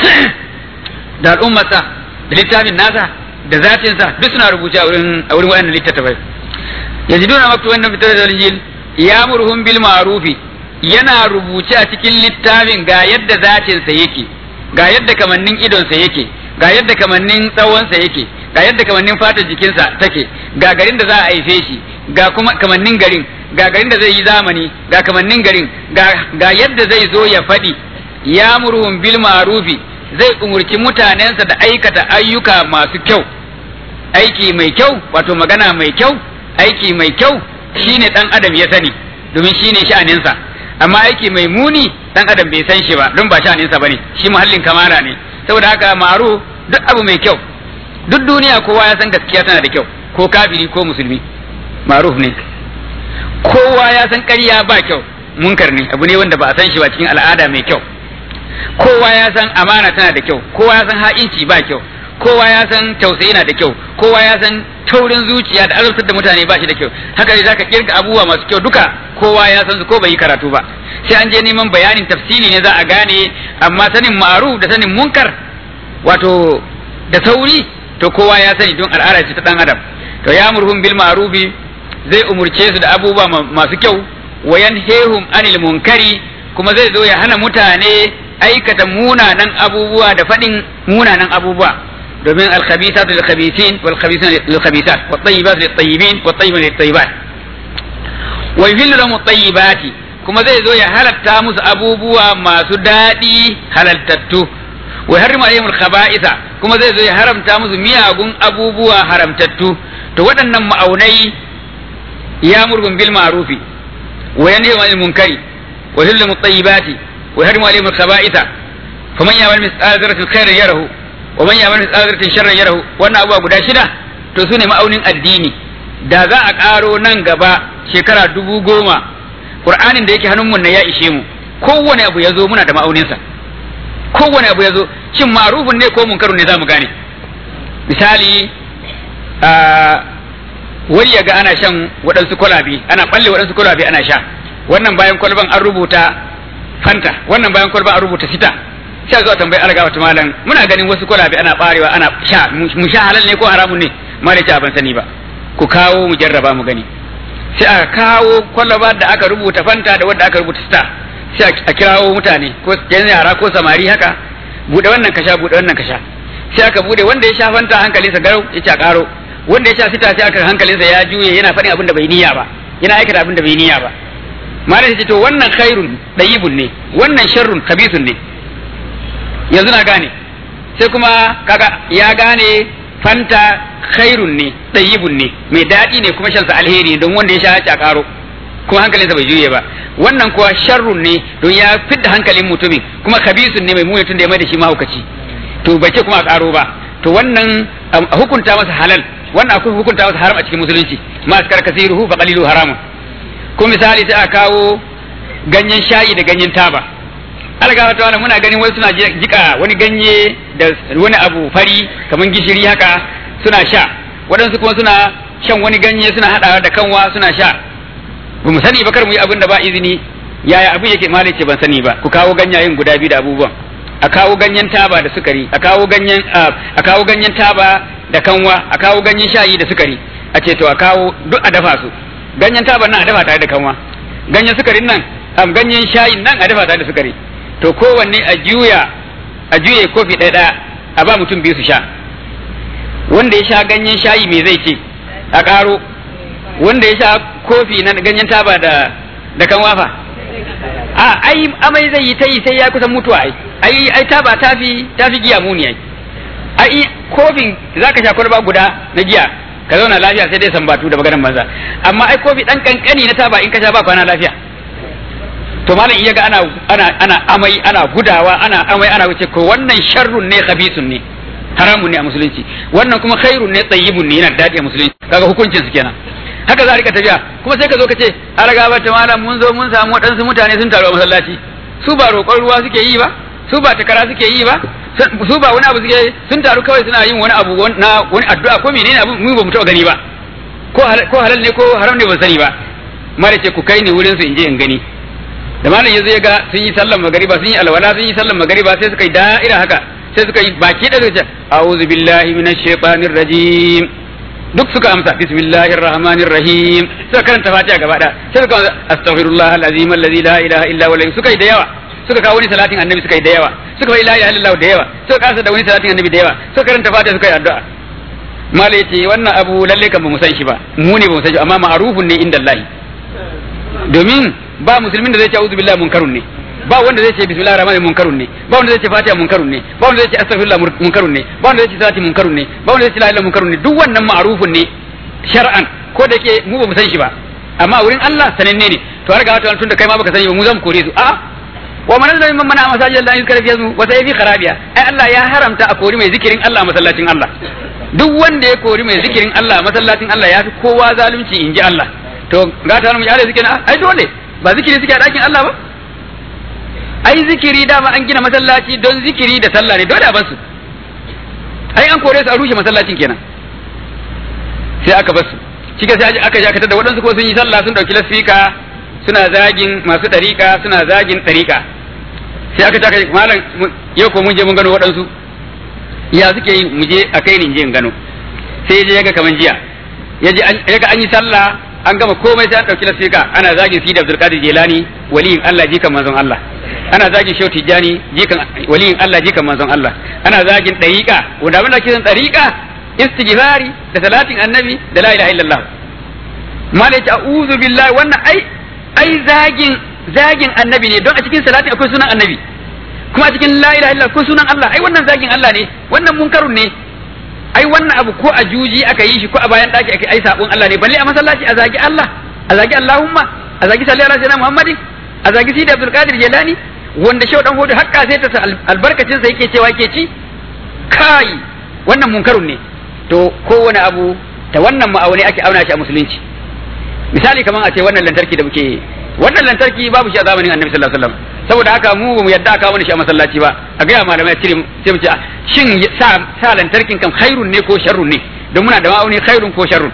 da al'ummarsa da littafin nasa da zatinsa duk suna rubuce a wurin a wurin waɗannan littattafai yajiduna maktuban da fitar da injil ya'muruhum bil ma'rufi yana rubuce a cikin littafin ga yadda zatinsa yake ga yadda kamannin idonsa yake ga yadda kamannin tsawonsa yake ga yadda kamannin fatar jikinsa take ga garin da za a haife shi ga kuma kamannin garin ga garin da zai yi zamani ga kamannin garin ga yadda zai zo ya faɗi ya murhun bil ma'rufi zai umurci mutanensa da aikata ayyuka masu kyau aiki mai kyau wato magana mai kyau aiki mai kyau shine dan adam ya sani domin shine sha'aninsa amma aiki mai muni dan adam bai san shi ba don ba sha'aninsa bane shi muhallin kamara ne saboda haka maru duk abu mai kyau duk duniya kowa ya san gaskiya tana da kyau ko kafiri ko musulmi maruf ne kowa ya san ƙarya ba kyau munkar ne abu ne wanda ba a san shi ba cikin al'ada mai kyau kowa ya san amana tana da kyau kowa ya san ha'inci ba kyau kowa ya san tausayi na da kyau kowa ya san taurin zuciya da azabtar da mutane ba shi da kyau haka ne zaka kirga abubuwa masu kyau duka kowa ya san su ko bai yi karatu ba sai an je neman bayanin tafsiri ne za a gane amma sanin ma'ruf da sanin munkar wato da sauri to kowa ya sani don al'ada ce ta dan adam to ya murhum bil ma'rufi zai umurce su da abubuwa masu kyau wa yanhehum anil munkari kuma zai zo ya hana mutane aikata munanan abubuwa da faɗin munanan abubuwa domin alkhabisatu lil khabisin wal khabisuna lil khabisat wat tayyibatu lit tayyibin wat tayyibun lit tayyibat wa yuhillu lahum tayyibati kuma zai zo ya halatta musu abubuwa masu daɗi halaltattu wa harrimu alaihim al kuma zai zo ya haramta musu miyagun abubuwa haramtattu to waɗannan ma'aunai ya murgun bil ma'rufi wa yanhi anil munkari wa yuhillu lahum tayyibati wa harrimu alaihim al-khaba'itha faman ya'mal mithqala dharratin khairan yarahu wa man ya'mal mithqala dharratin sharran yarahu wannan abubuwa guda shida to sune ma'aunin addini da za a ƙaro nan gaba shekara dubu goma ƙur'anin da yake hannunmu na ya ishe mu kowane abu ya zo muna da ma'auninsa kowane abu ya zo shin ma'rufun ne ko munkarun ne za mu gane misali wani ya ga ana shan waɗansu kwalabe ana ɓalle waɗansu kwalabe ana sha wannan bayan kwalban an rubuta fanta wannan bayan kwalban an rubuta sita sai zuwa tambayi alga wata malam muna ganin wasu kwalabe ana barewa ana sha mu sha halal ne ko haramun ne malai ce ban sani ba ku kawo mu jarraba mu gani sai aka kawo kwalaba da aka rubuta fanta da wanda aka rubuta sita sai a kirawo mutane ko yan yara ko samari haka bude wannan kasha bude wannan kasha sai aka bude wanda ya sha fanta hankalinsa garau ya ce a karo wanda ya sha sita sai aka hankalinsa ya juye yana faɗin abin da bai niyya ba yana aikata abin da bai niyya ba malam ce to wannan khairun dayibun ne wannan sharrun khabithun ne yanzu na gane sai kuma kaga ya gane fanta khairun ne dayibun ne mai daɗi ne kuma shansa alheri ne don wanda ya sha a karo kuma hankalinsa bai juye ba wannan kuwa sharrun ne don ya fidda hankalin mutumin kuma khabisun ne mai muni tun da ya mai da shi mahaukaci to bai ce kuma a karo ba to wannan a hukunta masa halal wannan akwai hukunta masa haram a cikin musulunci ma askar kasiruhu fa qalilu haramun ko misali sai a kawo ganyen shayi da ganyen taba alga wata wani muna ganin wasu suna jika wani ganye da wani abu fari kamar gishiri haka suna sha waɗansu kuma suna shan wani ganye suna haɗawa da kanwa suna sha ba mu sani ba kar mu yi abin da ba izini yaya abin yake malai ce ban sani ba ku kawo ganyayen guda biyu da abubuwan a kawo ganyen taba da sukari a kawo ganyen a kawo ganyen taba da kanwa a kawo ganyen shayi da sukari a ce to a kawo duk a dafa su ganyen taban nan a dafa tare da kanwa ganyen sukarin nan am ganyen shayin nan a dafa tare da sukari to kowanne a juya a juye kofi ɗaya ɗaya a ba mutum biyu su sha wanda ya sha ganyen shayi me zai ce a ƙaro wanda ya sha kofi na ganyen taba da da kanwa fa a ai amai zai yi ta yi sai ya kusan mutuwa ai ai ai taba tafi tafi giya muni ai ai kofin zaka sha kwalba guda na giya ka zauna lafiya sai dai sambatu da maganar banza amma ai kofi dan kankani na taba in ka sha ba kwana lafiya to malam iya ga ana ana ana amai ana gudawa ana amai ana wuce ko wannan sharrun ne khabisun ne haramun ne a musulunci wannan kuma khairun ne tayyibun ne yana daɗi a musulunci kaga hukuncin su kenan haka za a rika tafiya kuma sai ka zo ka ce a raga ba ta malam mun zo mun samu waɗansu mutane sun taru a masallaci su ba roƙon ruwa suke yi ba su ba takara suke yi ba su ba wani abu suke sun taru kawai suna yin wani abu na wani addu'a ko menene abu mu ba mu taɓa gani ba ko halal ne ko haram ne ban sani ba mara ce ku kai ni wurin su in je in gani da malam yazo ya ga sun yi sallan magariba sun yi alwala sun yi sallan magariba sai suka yi da'ira haka sai suka yi baki da suka ce a'udhu billahi minash shaitanir rajim duk suka amsa bismillahir rahmanir rahim suka karanta fatiha gaba da sai suka astaghfirullah alazim alladhi la ilaha illa huwa suka yi da yawa suka kawo wani salatin annabi suka yi da yawa suka yi la ilaha illallah da yawa suka kasa da wani salatin annabi da yawa suka karanta fatiha suka yi addu'a malai ce wannan abu lalle kan ba mu san shi ba mu ne ba mu san shi amma ma'rufun ne inda Allah domin ba musulmin da zai ce a'udhu billahi munkarun ne ba wanda zai ce bismillahir rahmanir munkarun ne ba wanda zai ce fatiha munkarun ne ba wanda zai ce astaghfirullah munkarun ne ba wanda zai ce salati munkarun ne ba wanda zai ce la ilaha munkarun ne duk wannan ma'rufun ne shar'an ko da ke mu ba mu san shi ba amma wurin Allah sananne ne to har ga wata tunda kai ma baka sani ba mu zan kore su a wa man zalima man mana masajid Allah yuzkara fi ismu wa sayfi kharabiya ai Allah ya haramta a kori mai zikirin Allah masallacin Allah duk wanda ya kori mai zikirin Allah masallacin Allah ya fi kowa zalunci in ji Allah to gata mu yare zikirin ai dole ba zikiri suke a ɗakin Allah ba ai zikiri dama an gina masallaci don zikiri da sallah ne dole a basu ai an kore su a rushe masallacin kenan sai aka basu cike sai aka ja da waɗansu ko sun yi sallah sun ɗauki lasfika suna zagin masu ɗariƙa suna zagin ɗariƙa sai aka taka malam yau ko mun je mun gano waɗansu ya suke yi mu je a kai ni je in gano sai je yaga kaman jiya ya je yaga an yi sallah an gama komai sai an ɗauki lasfika ana zagin sidi abdul qadir jelani waliyin Allah jikan manzon Allah ana zagin shehu tijjani jikan waliyin Allah jikan manzon Allah ana zagin ɗariƙa wanda abin da ke san ɗariƙa istighfari da salatin annabi da la ilaha illallah malai ta a'udhu billahi wannan ai ai zagin zagin annabi ne don a cikin salatin akwai sunan annabi kuma a cikin la ilaha illallah akwai sunan Allah ai wannan zagin Allah ne wannan munkarun ne ai wannan abu ko a juji aka yi shi ko a bayan daki aka ai sabon Allah ne balle a masallaci a zagi Allah a zagi Allahumma a zagi sallallahu alaihi wasallam Muhammadin a zagi Sidi Abdul Qadir Jilani wanda shau dan hudu hakka sai ta albarkacin sa yake cewa yake ci kai wannan munkarun ne to kowane abu ta wannan ma'auni ake auna shi a musulunci misali kaman a ce wannan lantarki da muke wannan lantarki babu shi a zamanin annabi sallallahu alaihi wasallam saboda haka mu ba mu yadda aka mana shi a masallaci ba a ga malamai cire sai mu ce shin sa sa lantarkin kan khairun ne ko sharrun ne don muna da ma'auni khairun ko sharrun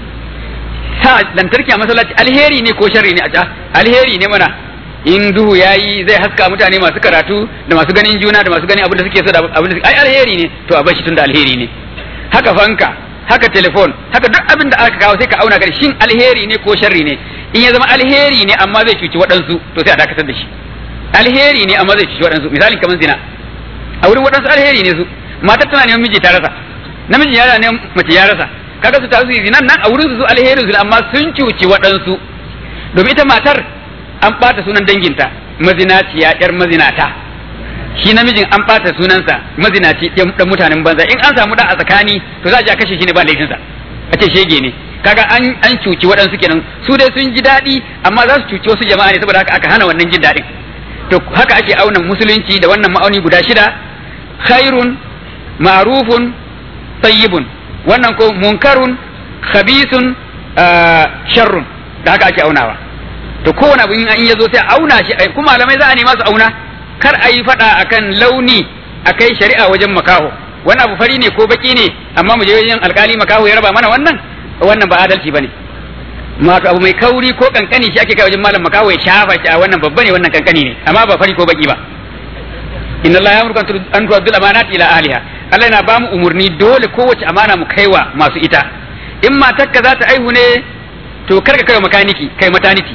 sa lantarki a masallaci alheri ne ko sharri ne a alheri ne mana in duhu yayi zai haska mutane masu karatu da masu ganin juna da masu ganin abin da suke so da abin da ai alheri ne to a bar shi tunda alheri ne haka fanka haka telefon haka duk abin da aka kawo sai ka auna gari shin alheri ne ko sharri ne in ya zama alheri ne amma zai cuci waɗansu to sai a dakatar da shi alheri ne amma zai cuci waɗansu misali kamar zina a wurin waɗansu alheri ne su matar tana neman miji ta rasa namiji ya ne mace ya rasa kaga su tasu zinan nan a wurin su alherin su amma sun cuci waɗansu domin ita matar an ɓata sunan danginta mazinaciya yar mazinata shi namijin an ɓata sunansa mazinaci dan mutanen banza in an samu da a tsakani to za a je a kashe shi ne ba laifinsa a ce shege ne kaga an an cuci waɗansu kenan su dai sun ji daɗi amma za su cuci wasu jama'a ne saboda haka aka hana wannan jin daɗin to haka ake auna musulunci da wannan ma'auni guda shida khairun ma'rufun tayyibun wannan ko munkarun khabisun sharrun da haka ake aunawa to kowane abu in ya zo sai auna shi kuma malamai za a nema su auna kar a yi faɗa akan launi a kai shari'a wajen makaho wani abu fari ne ko baki ne amma mu je wajen alkali makaho ya raba mana wannan wannan ba adalci bane wato abu mai kauri ko kankani shi ake kai wajen malam makaho ya shafa shi a wannan babba ne wannan kankani ne amma ba fari ko baki ba inna Allah ya murkan an tuwaddul amanati ila ahliha Allah yana ba mu umurni dole kowace amana mu kaiwa masu ita in matarka za ta aihu ne to kar ka kai makaniki kai mataniti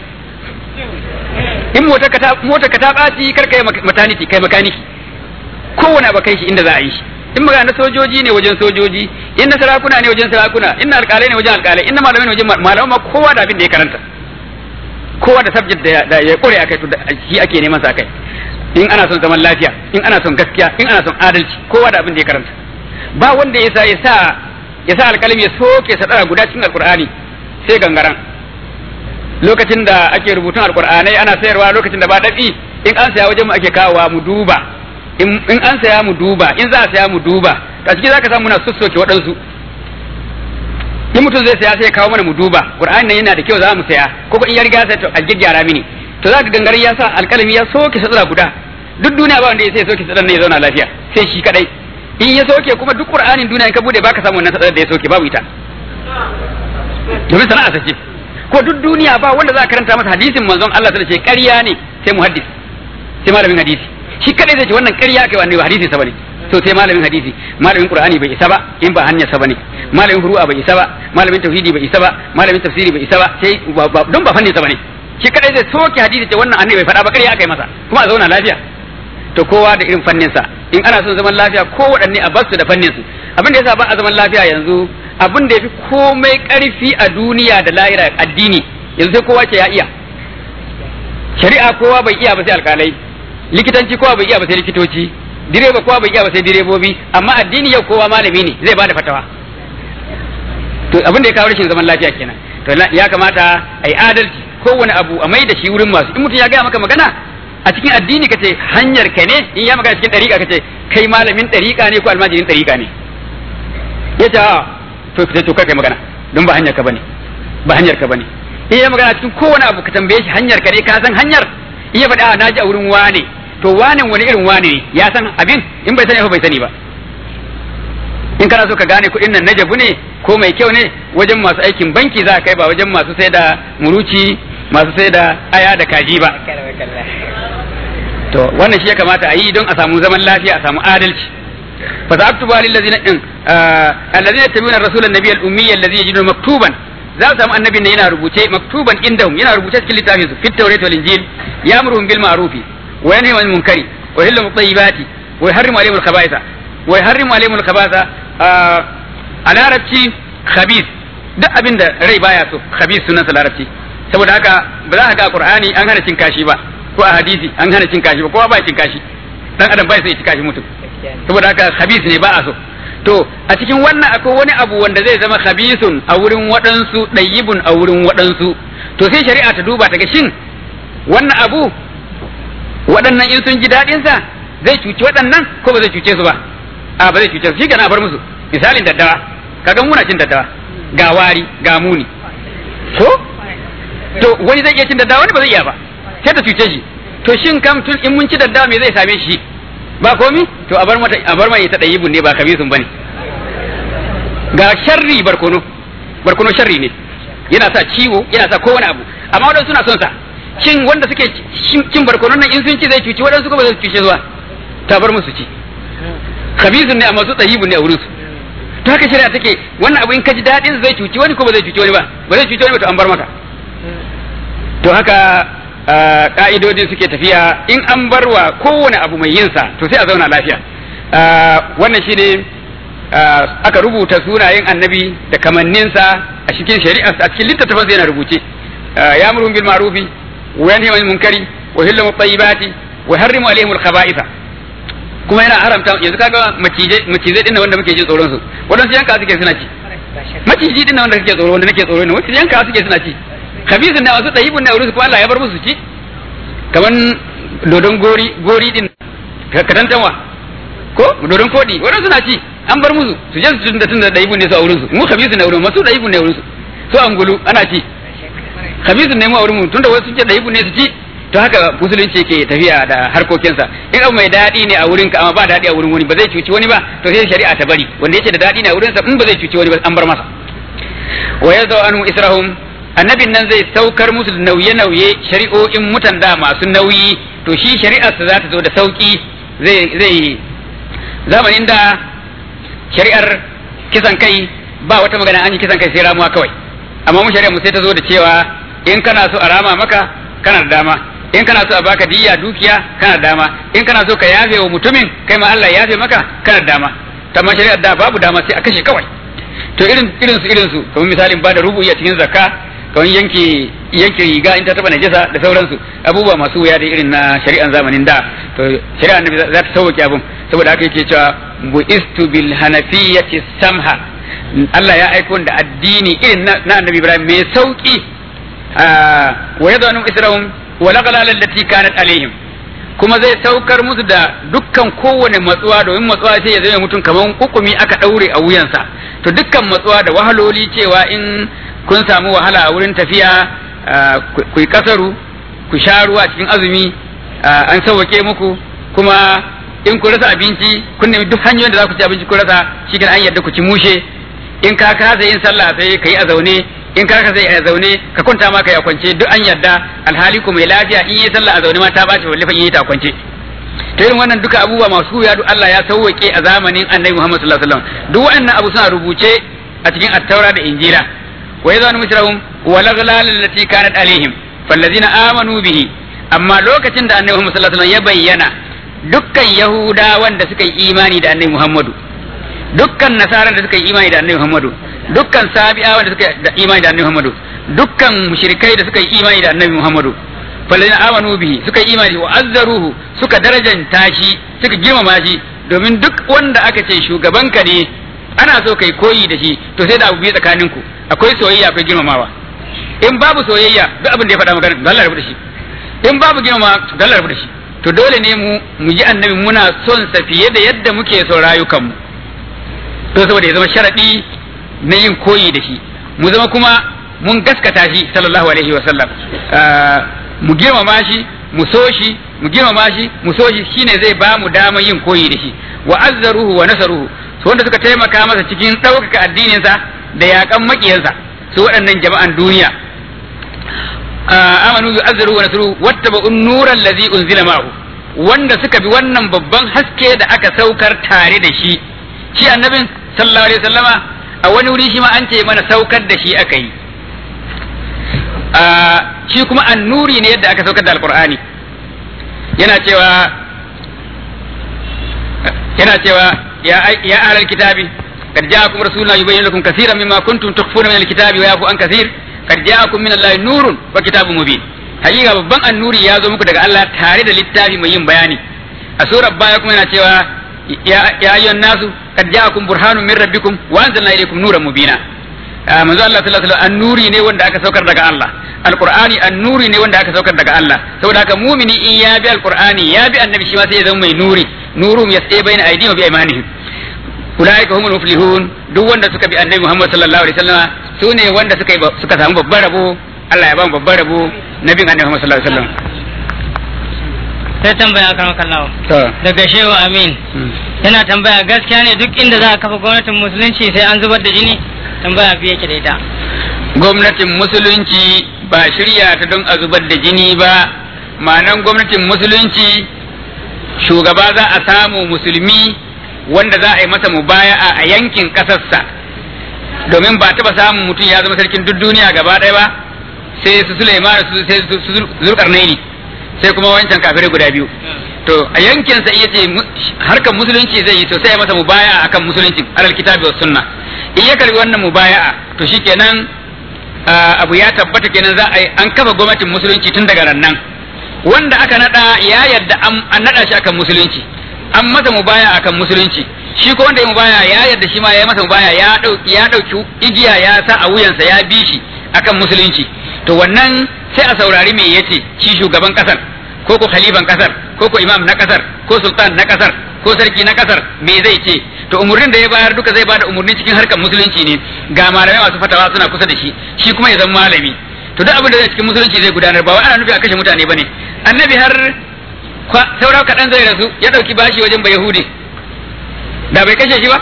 in motar ka ta motar ka ta baci kar kai mataniti kai makaniki kowane ba kai shi inda za a yi shi in magana na sojoji ne wajen sojoji in na sarakuna ne wajen sarakuna in na alƙalai ne wajen alƙalai in na malamai ne wajen malamai ma kowa da abin da ya karanta kowa da subject da ya kore akai to shi ake neman sa kai in ana son zaman lafiya in ana son gaskiya in ana son adalci kowa da abin da ya karanta ba wanda ya sa ya sa ya sa alƙalami ya soke sadara guda cikin alƙur'ani sai gangaran lokacin da ake rubutun alƙur'anai ana sayarwa lokacin da ba dafi in an saya wajen mu ake kawowa mu duba in an saya mu duba in za a saya mu duba a ciki zaka samu muna sussoke waɗansu in mutum zai saya sai ya kawo mana mu duba qur'ani nan yana da kyau za mu saya ko in ya riga sai to a gyaggyara mini to zaka gangare ya sa alƙalami ya soke sadara guda duk duniya ba wanda ya sai soke sadara ne ya zauna lafiya sai shi kadai in ya soke kuma duk qur'anin duniya in ka bude baka samu wannan sadara da ya soke babu ita domin sana'a sace ko duk duniya ba wanda za ka karanta masa hadisin manzon Allah ta ce ƙarya ne sai muhaddis sai malamin hadisi shi kadai zai ce wannan ƙarya kai wannan hadisi sa bane to sai malamin hadisi malamin qur'ani bai isa ba in ba hanyar sa bane malamin furu'a bai isa ba malamin tauhidi bai isa ba malamin tafsiri bai isa ba sai don ba fannin sa bane shi kadai zai soke hadisi ce wannan annabi bai faɗa ba ƙarya aka yi masa kuma a zauna lafiya to kowa da irin fannin sa in ana son zaman lafiya ko waɗanne a basu da fannin su abin da yasa ba a zaman lafiya yanzu abin da yafi komai ƙarfi a duniya da lahira addini yanzu sai kowa ce ya iya shari'a kowa bai iya ba sai alƙalai likitanci kowa bai iya ba sai likitoci direba kowa bai iya ba sai direbobi amma addini yau kowa malami ne zai bada fatawa to abin da ya kawo rashin zaman lafiya kenan to ya kamata a yi adalci kowane abu a mai da shi wurin masu in mutum ya gaya maka magana a cikin addini kace hanyar ka ne in ya magana cikin dariƙa kace kai malamin dariƙa ne ko almajirin dariƙa ne ya ce to fita to kai magana don ba hanyar ka bane ba hanyar ka bane in ya magana cikin kowane abu ka tambaye shi hanyar ka ne ka san hanyar in ya faɗi a naji a wurin wane to wane wani irin wane ne ya san abin in bai sani ba bai sani ba in kana so ka gane kuɗin nan na jabu ne ko mai kyau ne wajen masu aikin banki za ka kai ba wajen masu sai da muruci masu sai da aya da kaji ba to wannan shi ya kamata a yi don a samu zaman lafiya a samu adalci fa sa'aktubu lil ladzina in alladhina yattabi'una ar-rasula an-nabiyya al-ummiyya alladhi yajidu maktuban za su samu annabin ne yana rubuce maktuban indahum yana rubuce cikin littafin su fit tawrat wal injil ya'muruhum bil ma'ruf wa yanhahum 'anil munkari wa yuhillu at-tayyibati wa yuharrimu 'alayhim al-khaba'itha wa yuharrimu 'alayhim al-khabatha a larabci khabith duk abin da rai baya so khabith sunan sa larabci saboda haka ba za ka ga qur'ani an hana cin kashi ba ko a hadisi an hana cin kashi ba kowa ba cin kashi dan adam bai so ya ci kashi mutum saboda haka khabith ne ba a so to a cikin wannan akwai wani abu wanda zai zama khabisun a wurin waɗansu ɗayyibun a wurin waɗansu to sai shari'a ta duba ta ga shin wannan abu waɗannan in sun ji daɗinsa zai cuci waɗannan ko ba zai cuce su ba a ba zai cuce su shi gana bar musu misalin daddawa kaga muna cin daddawa ga wari ga muni ko to wani zai iya cin daddawa wani ba zai iya ba sai ta cuce shi to shin kam tun in mun ci daddawa me zai same shi ba komi to a bar mata a bar mai ta dayyibun ne ba kabisun bane ga sharri barkono barkono sharri ne yana sa ciwo yana sa kowane abu amma wadansu suna son sa shin wanda suke cin barkonon nan in sun ci zai cuci wadansu ko ba zai cuce zuwa ta bar musu ci kabisun ne amma su dayyibun ne a wurin su to haka shari'a take wannan abu in ka ji dadin zai cuci wani ko ba zai cuci wani ba ba zai cuci wani ba to an bar maka to haka ka'idodin suke tafiya in an barwa kowane abu mai yinsa to sai a zauna lafiya wannan shi ne aka rubuta sunayen annabi da kamanninsa a cikin shari'a a cikin littattafansa yana rubuce ya murhum bil ma'rufi wa yanhi anil munkari wa yuhillu at-tayyibati wa yuharrimu alayhim al-khaba'itha kuma yana haramta yanzu kaga macizai macizai din wanda muke jin tsoron su wadansu yanka suke suna ci maciji din wanda kake tsoro wanda nake tsoro ne wadansu yanka suke suna ci khabisun ne wasu tayyibun ne wurin su ko Allah ya bar musu ci kaman dodon gori gori din katantanwa ko dodon kodi wannan suna ci an bar musu su je su tunda tunda tayyibun ne su a wurin su mu khabisun ne wurin masu tayyibun ne wurin su su angulu ana ci khabisun ne mu a wurin mu tunda wasu ce tayyibun ne su ci to haka musulunci yake tafiya da harkokinsa in abu mai daɗi ne a wurin ka amma ba daɗi a wurin wani ba zai cuci wani ba to sai shari'a ta bari wanda yake da daɗi ne a wurin sa in ba zai cuci wani ba an bar masa wa yazau anhu israhum annabin nan zai saukar musu da nauye-nauye shari'o'in mutan da masu nauyi to shi shari'arsa za ta zo da sauki zai zai zamanin da shari'ar kisan kai ba wata magana an yi kisan kai sai ramuwa kawai amma mu shari'ar mu sai ta zo da cewa in kana so a rama maka kana da dama in kana so a baka diya dukiya kana da dama in kana so ka yafe wa mutumin kai ma Allah ya yafe maka kana da dama amma shari'ar da babu dama sai a kashe kawai to irin irin su irin su kamar misalin ba da rubu'i a cikin zakka kamar yanke yanke riga in ta taba najasa da sauransu abubuwa masu wuya da irin na shari'an zamanin da to shari'an annabi za ta sauke abun saboda haka yake cewa buistu bil hanafiyyati samha Allah ya aiko da addini irin na annabi Ibrahim mai sauki wa yadanu israhum wa laqala allati kanat alaihim kuma zai saukar musu da dukkan kowane matsuwa domin matsuwa sai ya zama mutum kaman hukumi aka daure a wuyansa to dukkan matsuwa da wahaloli cewa in kun samu wahala a wurin tafiya ku yi kasaru ku sha ruwa cikin azumi an sauwake muku kuma in ku rasa abinci kun nemi duk hanyoyin da za ku ci abinci ku rasa shi an yadda ku ci mushe in ka kasa yin sallah sai ka yi a zaune in ka kasa a zaune ka kwanta ma ka yi a kwance duk an yadda alhali ku mai lafiya in yi sallah a zaune ma ta bace wallahi in yi ta kwance to irin wannan duka abubuwa masu ya duk Allah ya sauwake a zamanin Annabi Muhammad sallallahu alaihi wasallam duk wannan abu suna rubuce a cikin at-taura da injila ويذن مثلهم والأغلال التي كانت عليهم فالذين آمنوا به أما لوكتين دا النبي محمد صلى الله عليه وسلم يبين dukkan Yahuda wanda suka yi imani da annabi Muhammadu dukkan nasaran da suka yi imani da annabi Muhammadu dukkan sabi'a wanda suka yi imani da annabi Muhammadu dukkan mushrikai da suka yi imani da annabi Muhammadu falladina amanu bihi suka yi imani wa azzaruhu suka darajanta shi suka girmama shi domin duk wanda aka ce shugabanka ne ana so kai koyi da shi to sai da abu biyu tsakaninku akwai soyayya akwai girmamawa in babu soyayya duk abin da ya faɗa magana to Allah rabu da shi in babu girmama to Allah rabu da shi to dole ne mu mu ji annabi muna son sa fiye da yadda muke son rayukanmu to saboda ya zama sharadi na yin koyi da shi mu zama kuma mun gaskata shi sallallahu alaihi wa sallam mu girmama shi mu so shi mu girmama shi mu so shi shine zai ba mu damar yin koyi da shi wa azzaruhu wa nasaruhu su wanda suka taimaka masa cikin ɗaukaka addininsa da yaƙan maƙiyansa su waɗannan jama'an duniya amanu yu azzaruhu wa nasaruhu wattaba'un nuran ladzi unzila ma'ahu wanda suka bi wannan babban haske da aka saukar tare da shi shi annabin sallallahu alaihi wasallama a wani wuri shi ma an ce mana saukar da shi aka yi shi kuma annuri ne yadda aka saukar da alqur'ani yana cewa yana cewa ya ya ahlal kitabi قد جاءكم رسولنا يبين لكم كثيرا مما كنتم تخفون من الكتاب ويعفو عن كثير قد جاءكم من الله نور وكتاب مبين hakika babban annuri ya zo muku daga Allah tare da littafi mai yin bayani a surar baya kuma yana cewa ya ayyuhan nasu qad ja'akum burhanun min rabbikum wa anzalna ilaykum nuran mubina manzo Allah sallallahu alaihi wasallam annuri ne wanda aka saukar daga Allah alqur'ani annuri ne wanda aka saukar daga Allah saboda haka mumini in ya bi alqur'ani ya bi annabi shi ma sai ya zama mai nuri nurum yasai baina aydihim wa bi aymanihim ulaika humul muflihun duk wanda suka bi annabi Muhammad sallallahu alaihi wasallam su ne wanda suka suka samu babban rabo Allah ya ba mu babban rabo na bin annabi Muhammad sallallahu alaihi wasallam sai tambaya kan kallawa to daga shehu amin yana tambaya gaskiya ne duk inda za a kafa gwamnatin musulunci sai an zubar da jini tambaya biye ke da ita gwamnatin musulunci ba shirya ta don a zubar da jini ba ma'anan gwamnatin musulunci shugaba za a samu musulmi wanda za a yi masa mubaya'a a yankin ƙasarsa domin ba taɓa samun mutum ya zama sarkin duk duniya gaba ɗaya ba sai su Sulaiman su sai su Zulkarnaini sai kuma wancan kafirai guda biyu to a yankin sa iya ce harkar musulunci zai yi to sai ya masa mubaya'a akan musulunci alal kitabi was sunna in ya karbi wannan mubaya'a to shikenan abu ya tabbata kenan za a yi an kafa gwamnatin musulunci tun daga nan wanda aka nada ya yadda an nada shi akan musulunci an masa mubaya akan musulunci shi ko wanda ya mubaya ya yadda shi ma ya masa mubaya ya dauki ya dauki igiya ya sa a wuyansa ya bi shi akan musulunci to wannan sai a saurari me yace shi shugaban kasar ko ko khalifan kasar ko ko imam na kasar ko sultan na kasar ko sarki na kasar me zai ce to umurnin da ya bayar duka zai bada umurni cikin harkar musulunci ne ga malamai masu fatawa suna kusa da shi shi kuma ya zama malami to duk abin da zai cikin musulunci zai gudanar ba wai ana nufi a kashe mutane bane annabi har saura kaɗan zai rasu ya ɗauki bashi wajen ba yahudi da bai kashe shi ba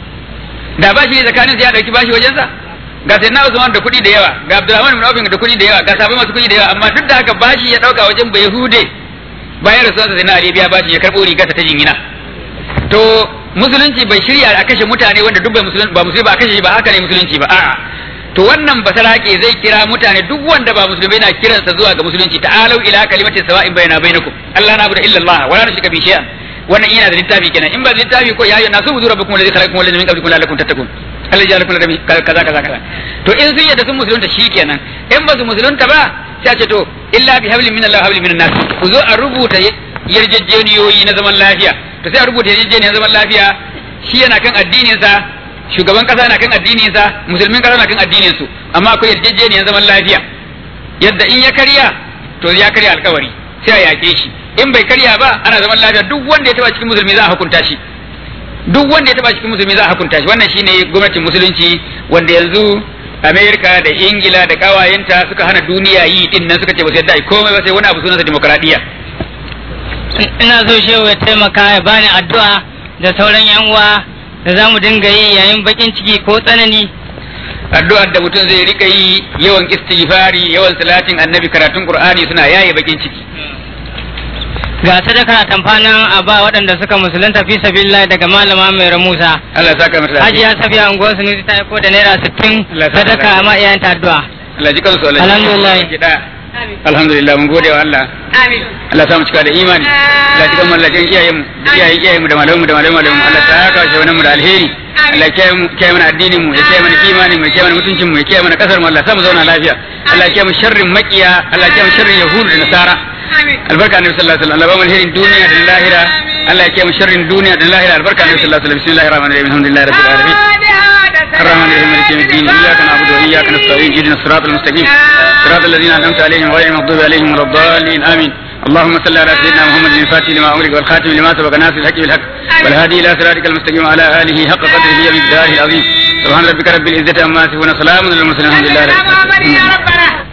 da bashi tsakanin ya ɗauki bashi wajensa ga sai na Usman da kuɗi da yawa ga Abdulrahman bin Auf da kuɗi da yawa ga sabai masu kuɗi da yawa amma duk da haka bashi ya ɗauka wajen ba yahude bayan rasuwarsa sai na Arabiya bashi ya karɓo rigarsa ta jingina to musulunci bai shirya a kashe mutane wanda duk bai musulunci ba musulmi ba a kashe shi ba haka ne musulunci ba a'a to wannan basarake zai kira mutane duk wanda ba musulmi na kiransa zuwa ga musulunci ta'alau ila kalimatin sawa'in bayna bainakum Allah na abuda illa Allah wala nushrika bi shay'an wannan yana da littafi kenan in ba da littafi ko ya ayyuhan nasu budu rabbukum alladhi khalaqakum walladhi min qablikum la'allakum tattaqun Allah ya lakum kaza kaza kaza to in sun yadda sun musulunta shikenan in ba su musulunta ba sai a ce to illa bi hablin min Allah hablin min nas ku zo a rubuta yarjejeniyoyi na zaman lafiya to sai a rubuta yarjejeniyar zaman lafiya shi yana kan addinin sa shugaban kasa na kan addinin sa musulmin kasa na kan addinin su amma akwai yarjejeniyar zaman lafiya yadda in ya karya to ya karya alkawari sai a yake shi in bai karya ba ana zaman lafiya duk wanda ya taba cikin musulmi za a hukunta shi duk wanda ya taba cikin musulmi za a hukunta shi wannan shine gwamnatin musulunci wanda yanzu Amerika da Ingila da kawayenta suka hana duniya yi din nan suka ce ba su yadda komai ba sai wani abu sunansa demokradiyya ina so shehu ya taimaka ya bani addu'a da sauran yan uwa da za mu dinga yi yayin bakin ciki ko tsanani addu'ar da mutum zai rika yi yawan istighfari yawan salatin annabi karatun qur'ani suna yaye bakin ciki ga sadaka tamfanin a ba waɗanda suka musulunta fi sabilillah daga malama mai ramusa Allah ya saka mata hajiya safiya unguwar sunusi ta aiko da naira sittin Allah ya saka sadaka lafiya. amma iyayen ta addu'a Allah ji kansu Allah Alhamdulillah. alhamdulillah mun gode wa Allah Amin. Allah ya sa mu cika da imani Allah ya cika mu Allah ya iyayen mu da iyayen iyayen mu da malamu da malamu malamu Allah ta haka shi wannan mu da alheri Allah ya kiyaye mu kiyaye mana addinin mu ya kiyaye mana imanin mu ya kiyaye mana mutuncin mu ya kiyaye mana kasar mu Allah ya sa mu zauna lafiya Allah ya kiyaye mu sharrin makiya Allah ya kiyaye mu sharrin yahudu da nasara Amin. albarka annabi sallallahu alaihi wasallam Allah ba mu alherin duniya da lahira Allah ya kiyaye mu sharrin duniya da lahira albarka annabi sallallahu alaihi wasallam bismillahir rahmanir rahim alhamdulillahi rabbil alamin الرحمن الرحيم مالك يوم الدين اياك نعبد واياك نستعين اهدنا الصراط المستقيم صراط الذين انعمت عليهم غير المغضوب عليهم ولا الضالين امين اللهم صل على سيدنا محمد الفاتح لما امرك والخاتم لما سبق ناصر الحق بالحق والهادي الى صراطك المستقيم وعلى اله حق قدره ومقداره العظيم subhana rabbika rabbil izzati amma yasifun salamun alal mursalin alhamdulillahi rabbil alamin